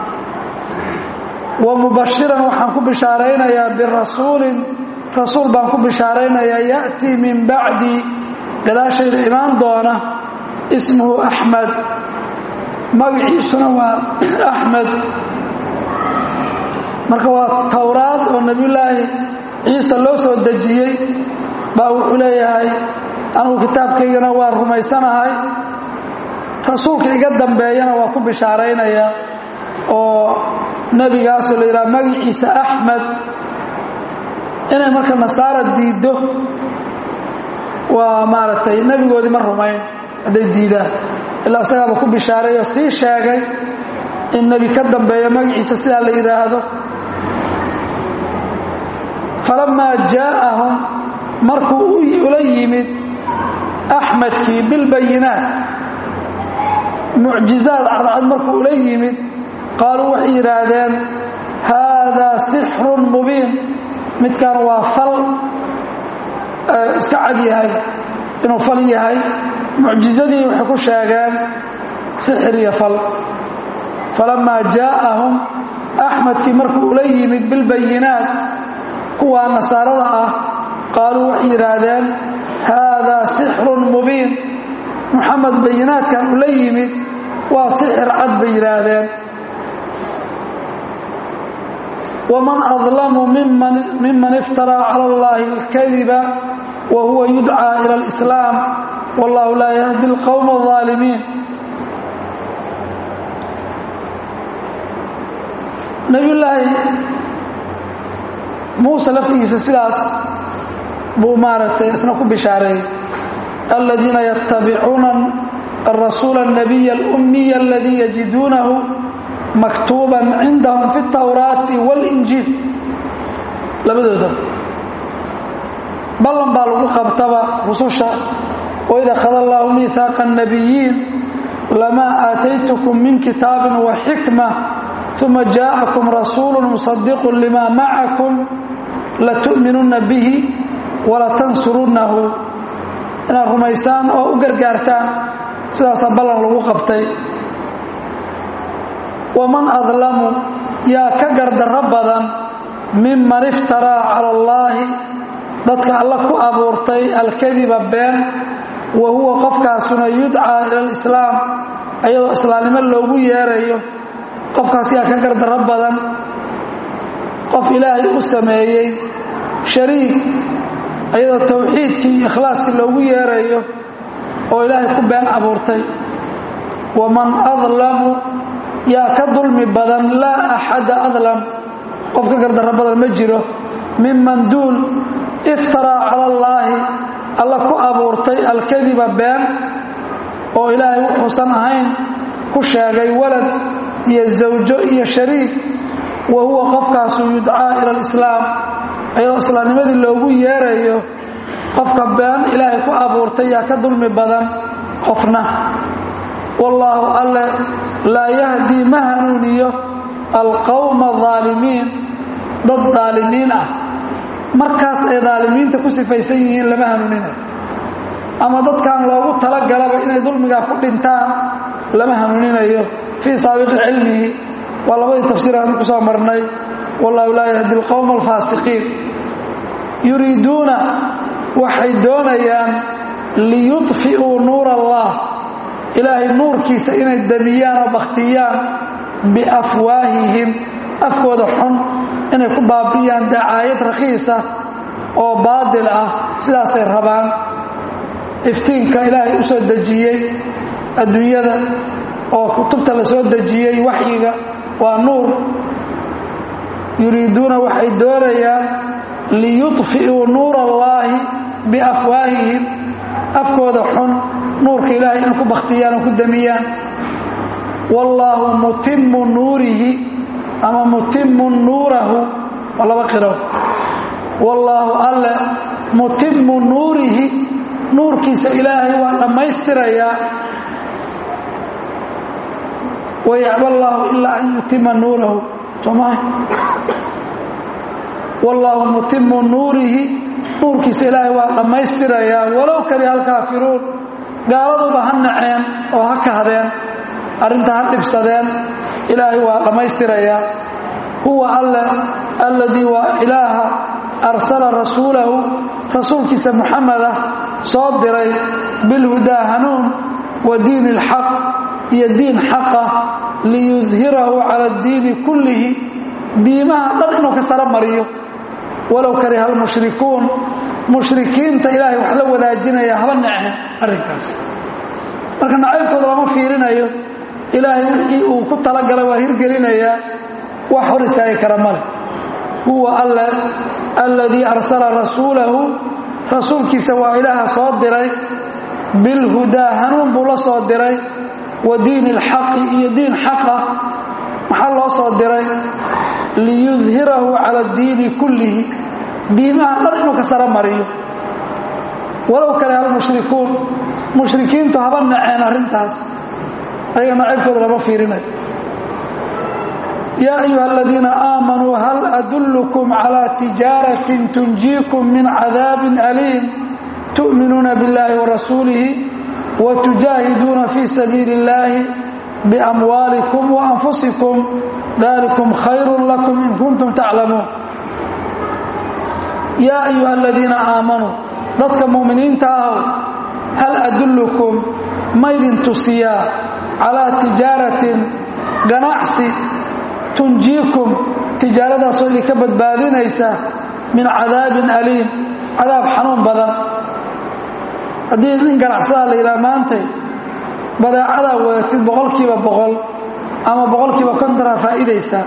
wa mubashiran waxaan ku bishaaraynayaa birasuulin rasuul baan ku bishaaraynayaa ya'tii min bacdi gadaashayda imaan doona ismuhu axmed magaciisuna waa axmed marka waa towraad oo nebiyullaahi ciise loo soo dejiyey baa wuxuu leeyahay anugu kitaabkaygana waa rumaysanahay rasuulka iga dambeeyana waa ku bishaaraynaya oo nebigaasoo la yidhaha magaciisa axmed inay marka nasaara diiddo waa maaragtay nebigoodii ma rumayn hadday diidaan ilaa isagaaba ku bishaaray oo sii sheegay in nebi ka dambeeyo magaciisa sidaa la yidhaahdo falamaa jaa'ahum markuu ula yimid axmedkii bilbayinaat mucjizaad cadcad markuu ula yimid qaaluu waxay yidhaahdeen haadaa sixrun mubiin midkan waa fal iska cad yahay inuu fal yahay mucjizadii waxay ku sheegeen sixir iyo fal falamaa jaa'ahum axmedkii markuu ula yimid bilbayinaat kuwaa nasaarada ah qaaluu waxay yidhaahdeen haadaa sixrun mubiin muxamed bayinaadkan ula yimid waa sixir cad bay yidhaahdeen waman adlamu miman iftaraa cala allahi alkadiba wa huwa yudcaa ila alislaam wallahu laa yahdi alqowma alظaalimiin nabiyullaahi muuse laftigiisa sidaas buu maaragtay isna ku bishaareeyey aladiina yatabicuuna arasuula الnabiy اlأmiy aladii yajiduunahu maktuuba cindahum fi اtawraati wاlinjiil labadooda ballan baa lagu qabtaba rususha waid akhada allahu miihaaqa الnabiyiin lamaa aataytukum min kitaabin waxikma uma jaءakum rasuulu musadiqu lima macakum latu'minunna bihi walatansurunnahu inaad rumaysaan oo u gargaartaan sidaasaa ballan lagu qabtay waman adlamu yaa ka gardarro badan miman iftaraa cala allaahi dadka alla ku abuurtay alkadiba been wa huwa qofkaasuna yudcaa ila alislaam ayadoo islaamnimo loogu yeerayo qofkaas yaa ka gardarro badan qof ilaahay u sameeyey shariik ayadoo towxiidkii iyo ikhlaaskii loogu yeerayo oo ilaahay ku been abuurtay waman adlamu yaa ka dulmi badan laa axada adlam qof ka gardarro badan ma jiro miman duul iftaraa cala allaahi alla ku abuurtay alkadiba been oo ilaahay wuxuusan ahayn ku sheegay walad iyo zawjo iyo shariik wa huwa qofkaasu yudcaa ila alislaam ayadoo islaamnimadii loogu yeerayo qofka been ilaahay ku abuurtay yaa ka dulmi badan qofna wallaahu alle laa yahdii ma hanuuniyo alqowma aalimiin dad daalimiin ah markaas ay daalimiinta ku sifaysan yihiin lama hanuuninayo ama dadkan loogu talagalaba inay dulmigaa ku dhintaan lama hanuuninayo fii saabiqi cilmihi waa labadii tafsiir aanu ku soo marnay wallahu laa yahdi alqowma alfaasiqiin yuriiduuna waxay doonayaan liyudfi'uu nuur allah ilaahay nuurkiisa inay damiyaan oo bakhtiyaan biafwaahihim afkooda xun inay ku baabi'iyaan dacaayad rakhiisa oo baadil ah sidaasay rabaan iftiinka ilaahay u soo dejiyey adduunyada oo kutubta la soo dejiyey waxyiga waa nuur yuriiduuna waxay doonayaan liyudfi'uu nuur allaahi biafwaahihim afkooda xun nuurka ilaahay inay ku bakhtiyaan oo ku damiyaan wallaahu mutimmu nuurihi ama mutimmu nuurahu waa laba qiro wallaahu alle mutimmu nuurihi nuurkiisa ilaahay waa dhammaystirayaa wayacba allaahu ilaa an yutima nuurahu sooma wallaahu mutimmu nuurihi nuurkiisa ilaahay waa dhammaystirayaa walow kariha alkaafiruun gaaladuba ha naceen oo ha kahdeen arrinta ha dhibsadeen ilaahay waa dhammaystirayaa huwa alle alladii waa ilaaha arsala rasuulahu rasuulkiisa muxameda soo diray bilhudaa hanuun wa diini alxaq iyo diin xaqa liyudhirahu cala addiini kullihi diimaha dhan inuu ka saro mariyo walow kariha almushrikuun mushrikiinta ilaahay wax la wadaajinaya haba neceen arrinkaas marka nacaybkooda lama fiirinayo ilaahay wixii uu ku talagalay waa hirgelinayaa wax hor istaagi kara male huwa alle alladii arsala rasuulahu rasuulkiisa waa ilaaha soo diray bilhudaa hanuun buu la soo diray wa diini alxaqi iyo diin xaqa maxaa loo soo diray liyudhirahu cala addiini kullihi diimaha dhan inuu ka saro mariyo walow kale almushrikuun mushrikiintu haba naceen arrintaas ayaga nacaybkooda lama fiirinayo yaa ayuha aladiina aamanuu hal adullukum calaa tijaaratin tunjiikum min cadaabin aliim tu'minuuna biاllahi warasuulihi watujaahiduuna fii sabiili اllaahi biamwaalikum waanfusikum dalikum khayru lakum in kuntum taclamuun yaa ayuha aladiina aamanuu dadka mu'miniinta ahow hal adullukum maydin tusiyaa calaa tijaaratin ganacsi tunjiikum tijaaradaasoo idinka badbaadinaysa min cadaabin aliim cadaab xanuun badan haddii nin ganacsadaa la yidhaha maantay badeecadaa wadatid boqolkiiba boqol ama boqolkiiba kontonaa faa'iidaysaa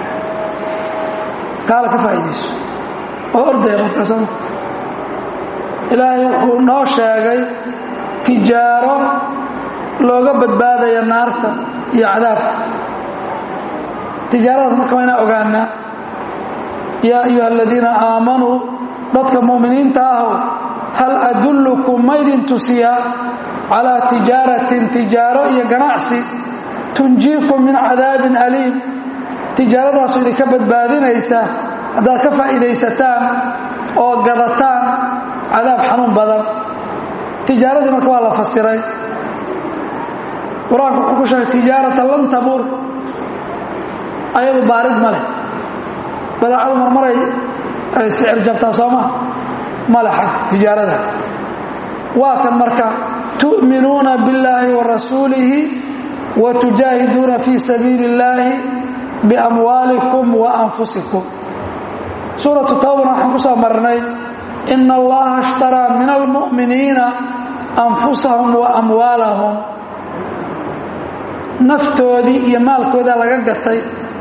kaala ka faa'iidayso oo ordaya markaasoo ilaahay wuxuu noo sheegay tijaaro looga badbaadaya naarta iyo cadaabka tijaaradaas marka waa inaan ogaanaa yaa ayuha aladiina aamanuu dadka mu'miniinta ahow hal adullukum maydin tusiyaa calaa tijaaratin tijaaro iyo ganacsi tunjiikum min cadaabin aliim tijaaradaasu idinka badbaadinaysa haddaad ka faa'iidaysataan oo gadataan cadaab xanuun badan tijaaradii marka waa la fasiray qur-aanku wuxuu ku sheegay tijaaratan lan tabuur ayadu baarid ma leh badeecadu marmaray ay sicir jabtaa sooma ma leh xag tijaarada waa kan marka tu'minuuna billaahi wa rasuulihi wa tujaahiduuna fii sabiili illaahi biamwaalikum wa anfusikum suuratu tawbana waxaan ku soo marnay ina allaha ishtaraa min almu'miniina anfusahum wa amwaalahum naftoodii iyo maalkoodaa laga gatay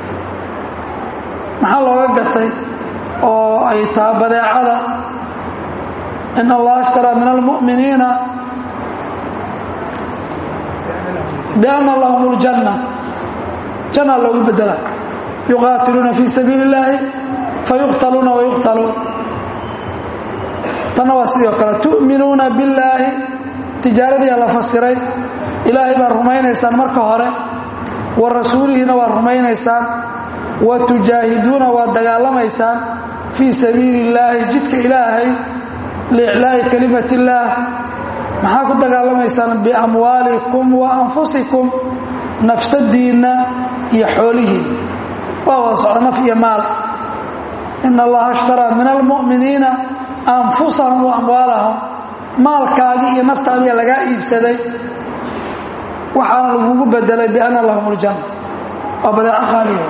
maxaa looga gatay oo ay taha badeecada in allaha ishtaraa min almu'miniina bianna lahum ljanna janna loogu bedela yuqaatiluuna fii sabiili illaahi fayuqtaluuna wayuqtaluun tanna waa sidoo kale tu'minuuna billaahi tijaaradiia la fasiray ilaahay baad rumaynaysaan marka hore wa rasuulihiina waad rumaynaysaan wa tujaahiduuna waad dagaalamaysaan fii sabiili illaahi jidka ilaahay liiclaa'i kelimat illaah maxaa ku dagaalamaysaan biamwaalikum wa anfusikum nafsadiinna iyo xoolihiinna waa wada socda naf iyo maal ina allaha ishtaraa min almu'miniina anfusahum wa amwaalahum maalkaagii iyo naftaadiia lagaa iibsaday waxaana lagugu bedelay bianna lahum ljanna waa badeeco qaaliya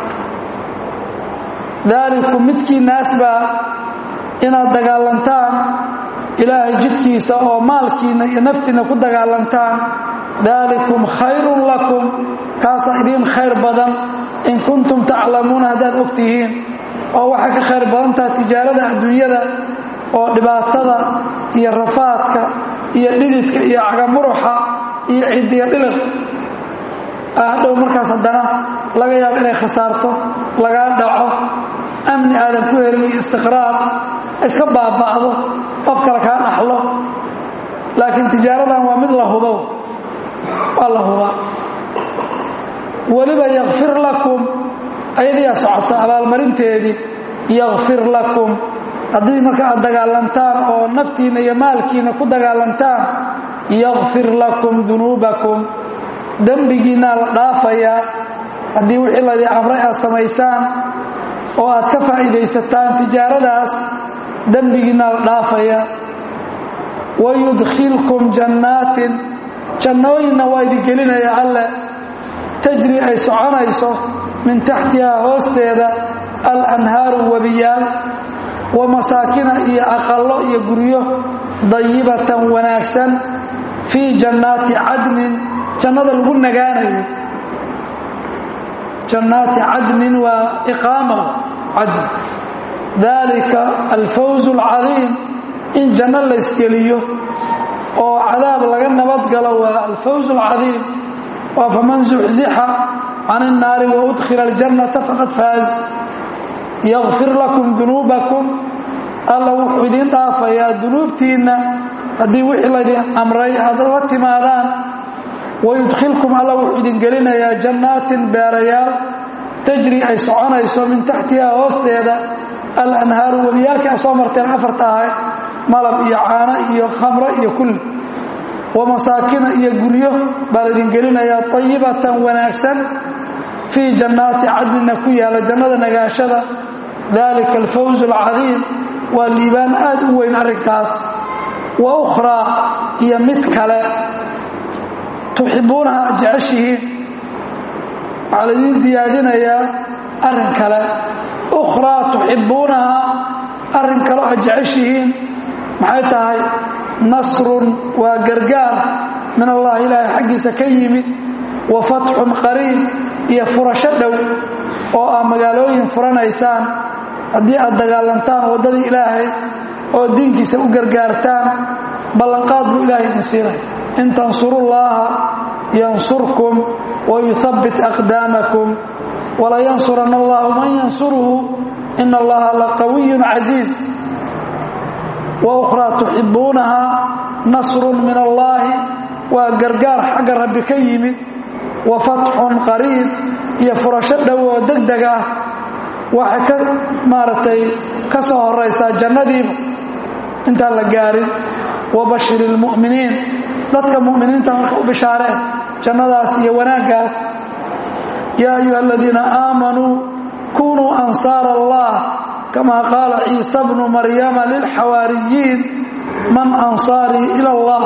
daalikum midkii naas baa inaad dagaalantaan ilaahay jidkiisa oo maalkiinna iyo naftiinna ku dagaalantaan daalikum khayrun lakum kaasaa idiin khayr badan in kuntum taclamuuna haddaad og tihiin oo waxay ka khayr badan taha tijaarada adduunyada oo dhibaatada iyo rafaadka iyo dhididka iyo cagamuruxa iyo cidiya dhiliq hadhow markaas haddana laga yaabo inay khasaarto lagaa dhaco amni aadan ku helin iyo istiqraar iska baaba'do qof kale kaa dhaxlo laakiin tijaaradan waa mid la hubo waa la hubaa weliba yakfir lakum ayadiyaa socota abaalmarinteedii yakfir lakum haddii marka aad dagaalantaan oo naftiinna iyo maalkiinna ku dagaalantaan yakfir lakum dunuubakum dembigiinnaa la dhaafayaa haddii wixii laydin amray aad samaysaan oo aad ka faa'iidaysataan tijaaradaas dembigiinnaa la dhaafayaa wayudkhilkum jannaatin jannooyinna waa idin gelinaya alle tajri ay soconayso min taxtihaa hoosteeda alanhaaru webiyaal wa masaakina iyo aqallo iyo guryo dayibatan wanaagsan fii jannaati cadnin jannada lagu nagaanayo jannaati cadnin waa iqaama cadn dalika alfawz alcadiim in janno laysgeliyo oo cadaab laga nabadgalo waa alfawz alcadiim waa faman zuxzixa can الnaari waudkhila اljannata faqad faaz yakfir lakum dunuubakum alla wuxuu idiin dhaafayaa dunuubtiinna haddii wixii laydin amray aad la timaadaan wayudkhilkum alla wuxuu idin gelinayaa jannaatin beerayaal tajri ay soconayso min taxtihaa hoosteeda alanhaaru webiyaalkii aad soo marteen afarta ahay malab iyo caano iyo khamro iyo kulli wa masaakina iyo guryo baa laydin gelinayaa ayibatan wanaagsan fii jannaati cadnina ku yaala jannada nagaashada dalika alfawz alcadiim waa liibaan aad u weyn arrinkaas wa ukhraa iyo mid kale tuxibbuunaha ad jeceshihiin waxaa laidiin siyaadinayaa arrin kale ukhraa tuxibbuunaha arrin kaleo ad jeceshihiin maxay tahay nasrun waa gargaar min allahi ilaahay xaggiisa ka yimid wa fatxun qariib iyo furasho dhow oo aa magaalooyin furanaysaan haddii aad dagaalantaan waddadii ilaahay oo diinkiisa u gargaartaan ballanqaad buu ilaahay idin siinaya in tansurullaaha yansurkum wa yuhabbit aqdaamakum walayansuranna allahu man yansuruhu ina allaha laqawiyun casiiz wa ukhraa tuxibbuunaha nasrun min allaahi waa gargaar xagga rabbi ka yimid wa fatxun qariib iyo furasho dhow oo deg deg ah waxay ka maaragtay ka soo horaysaa jannadiiba intaan la gaarin wa bashir ilmu'miniin dadka mu'miniinta marka u bishaareen jannadaas iyo wanaaggaas yaa ayuha aladiina aamanuu kunuu ansaara allah kamaa qaala ciisa bnu maryama lilxawaariyiin man ansaarii ila allah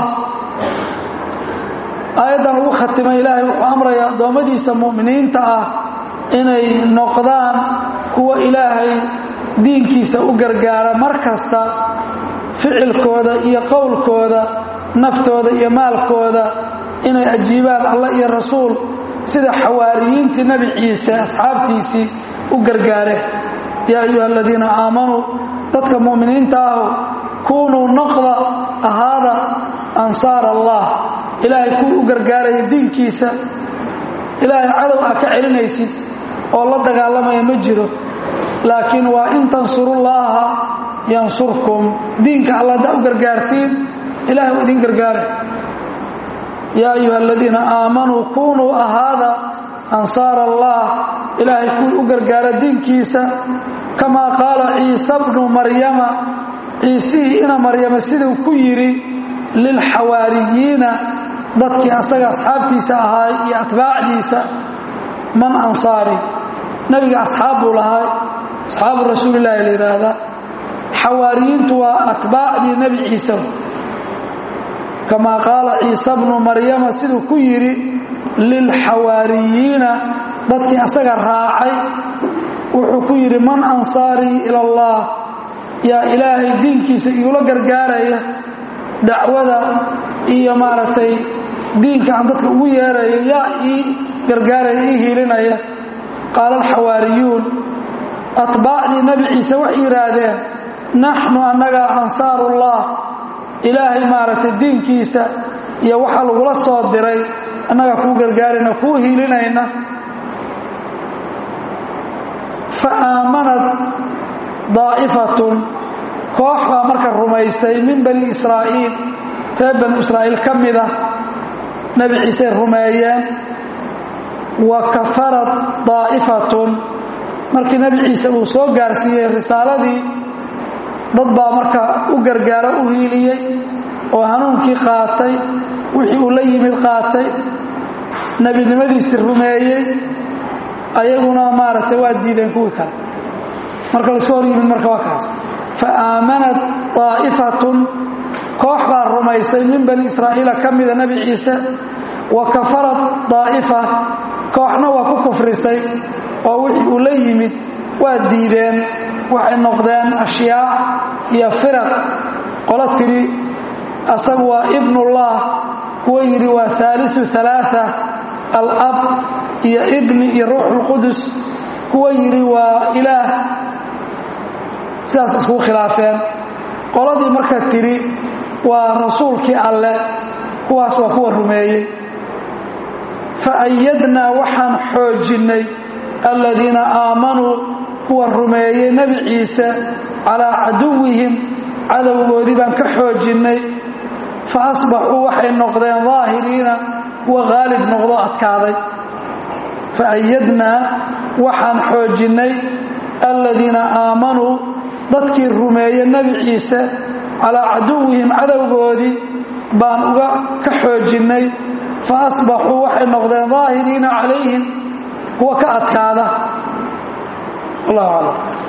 aayaddan ugu khatimay ilaahay wuxuu amrayaa addoommadiisa mu'miniinta ah inay noqdaan kuwa ilaahay diinkiisa u gargaara mar kasta ficilkooda iyo qowlkooda naftooda iyo maalkooda inay ajiibaan allah iyo rasuul sida xawaariyiintii nebi ciise asxaabtiisii u gargaareen yaa ayuha aladiina aamanuu dadka mu'miniinta ahu kuunuu noqda ahaada ansaar allah ilaahay kuwii u gargaaraya diinkiisa ilaahay cadow aa ka celinaysid oo la dagaalamaya ma jiro laakiin waa in tansurullaaha yansurkum diinka alla haddaa u gargaartiin ilahay u idin gargaaray yaa ayuha aladiina aamanuu kunuu ahaada ansaar allah ilaahay kuwii u gargaara diinkiisa kamaa qaala ciisa bnu maryama ciisihii ina maryama siduu ku yidhi lilxawaariyiina dadkii asaga asxaabtiisa ahaa iyo atbaacdiisa man ansaari nebiga asxaab buu lahaa asxaabu rasuulillahi la yidhaahdaa xawaariyiintu waa atbaacdii nebi ciise kamaa qaala ciisa bnu maryama siduu ku yidhi lilxawaariyiina dadkii asaga raacay wuxuu ku yidhi man ansaarii ila allah yaa ilaahay diinkiisa iula gargaaraya dacwada iyo maaragtay diinka aan dadka ugu yeerayo yaa ii gargaaraya ii hiilinaya qaala alxawaariyuun atbaacdii nebi ciise waxay yidhaahdeen naxnu annaga ansaarullah ilaahay maaragtay diinkiisa iyo waxaa lagula soo diray annagaa kuu gargaarayna kuu hiilinayna fa aamanad daa'ifatun koox baa marka rumaystay min bani israa'iil reer bani israa'iil ka mida nebi ciisey rumeeyeen wa kafarad daa'ifatun markii nebi ciise uu soo gaarsiiyey risaaladii dad baa marka u gargaaro u hiiliyey oo hanuunkii qaatay wixii uu la yimid qaatay nebinimadiisii rumeeyey ayaguna maaragtay waa diideen kuwii kale marka laska hor yimid marka waa kaas fa aamanat daa'ifatun koox baa rumaysay min bani israa'iila ka mida nebi ciise wa kafarad daa'ifa kooxna waa ku kufrisay oo wixii uu la yimid waa diideen waxay noqdeen ashyaa iyo firaq qolo tidhi asagu waa ibnullah kuwa yidhi waa haaliu alaaa alab iyo ibni iyo ruuxulqudus kuwa yidhi waa ilaah sidaas iskugu khilaafeen qoladii marka tidhi waa rasuulkii alle kuwaas waa kuwa rumeeyey fa ayadnaa waxaan xoojinnay aladiina aamanuu kuwa rumeeyey nebi ciise calaa caduwihim cadowgoodii baan ka xoojinnay fa asbaxuu waxay noqdeen daahiriina kuwa haalib noqdo adkaaday fa ayadnaa waxaan xoojinnay aladiina aamanuu dadkii rumeeye nebi ciise calaa caduwihim cadowgoodii baan uga ka xoojinnay fa asbaxuu waxay noqdeen daahiriina calayhim kuwa ka adkaada wallahu aclam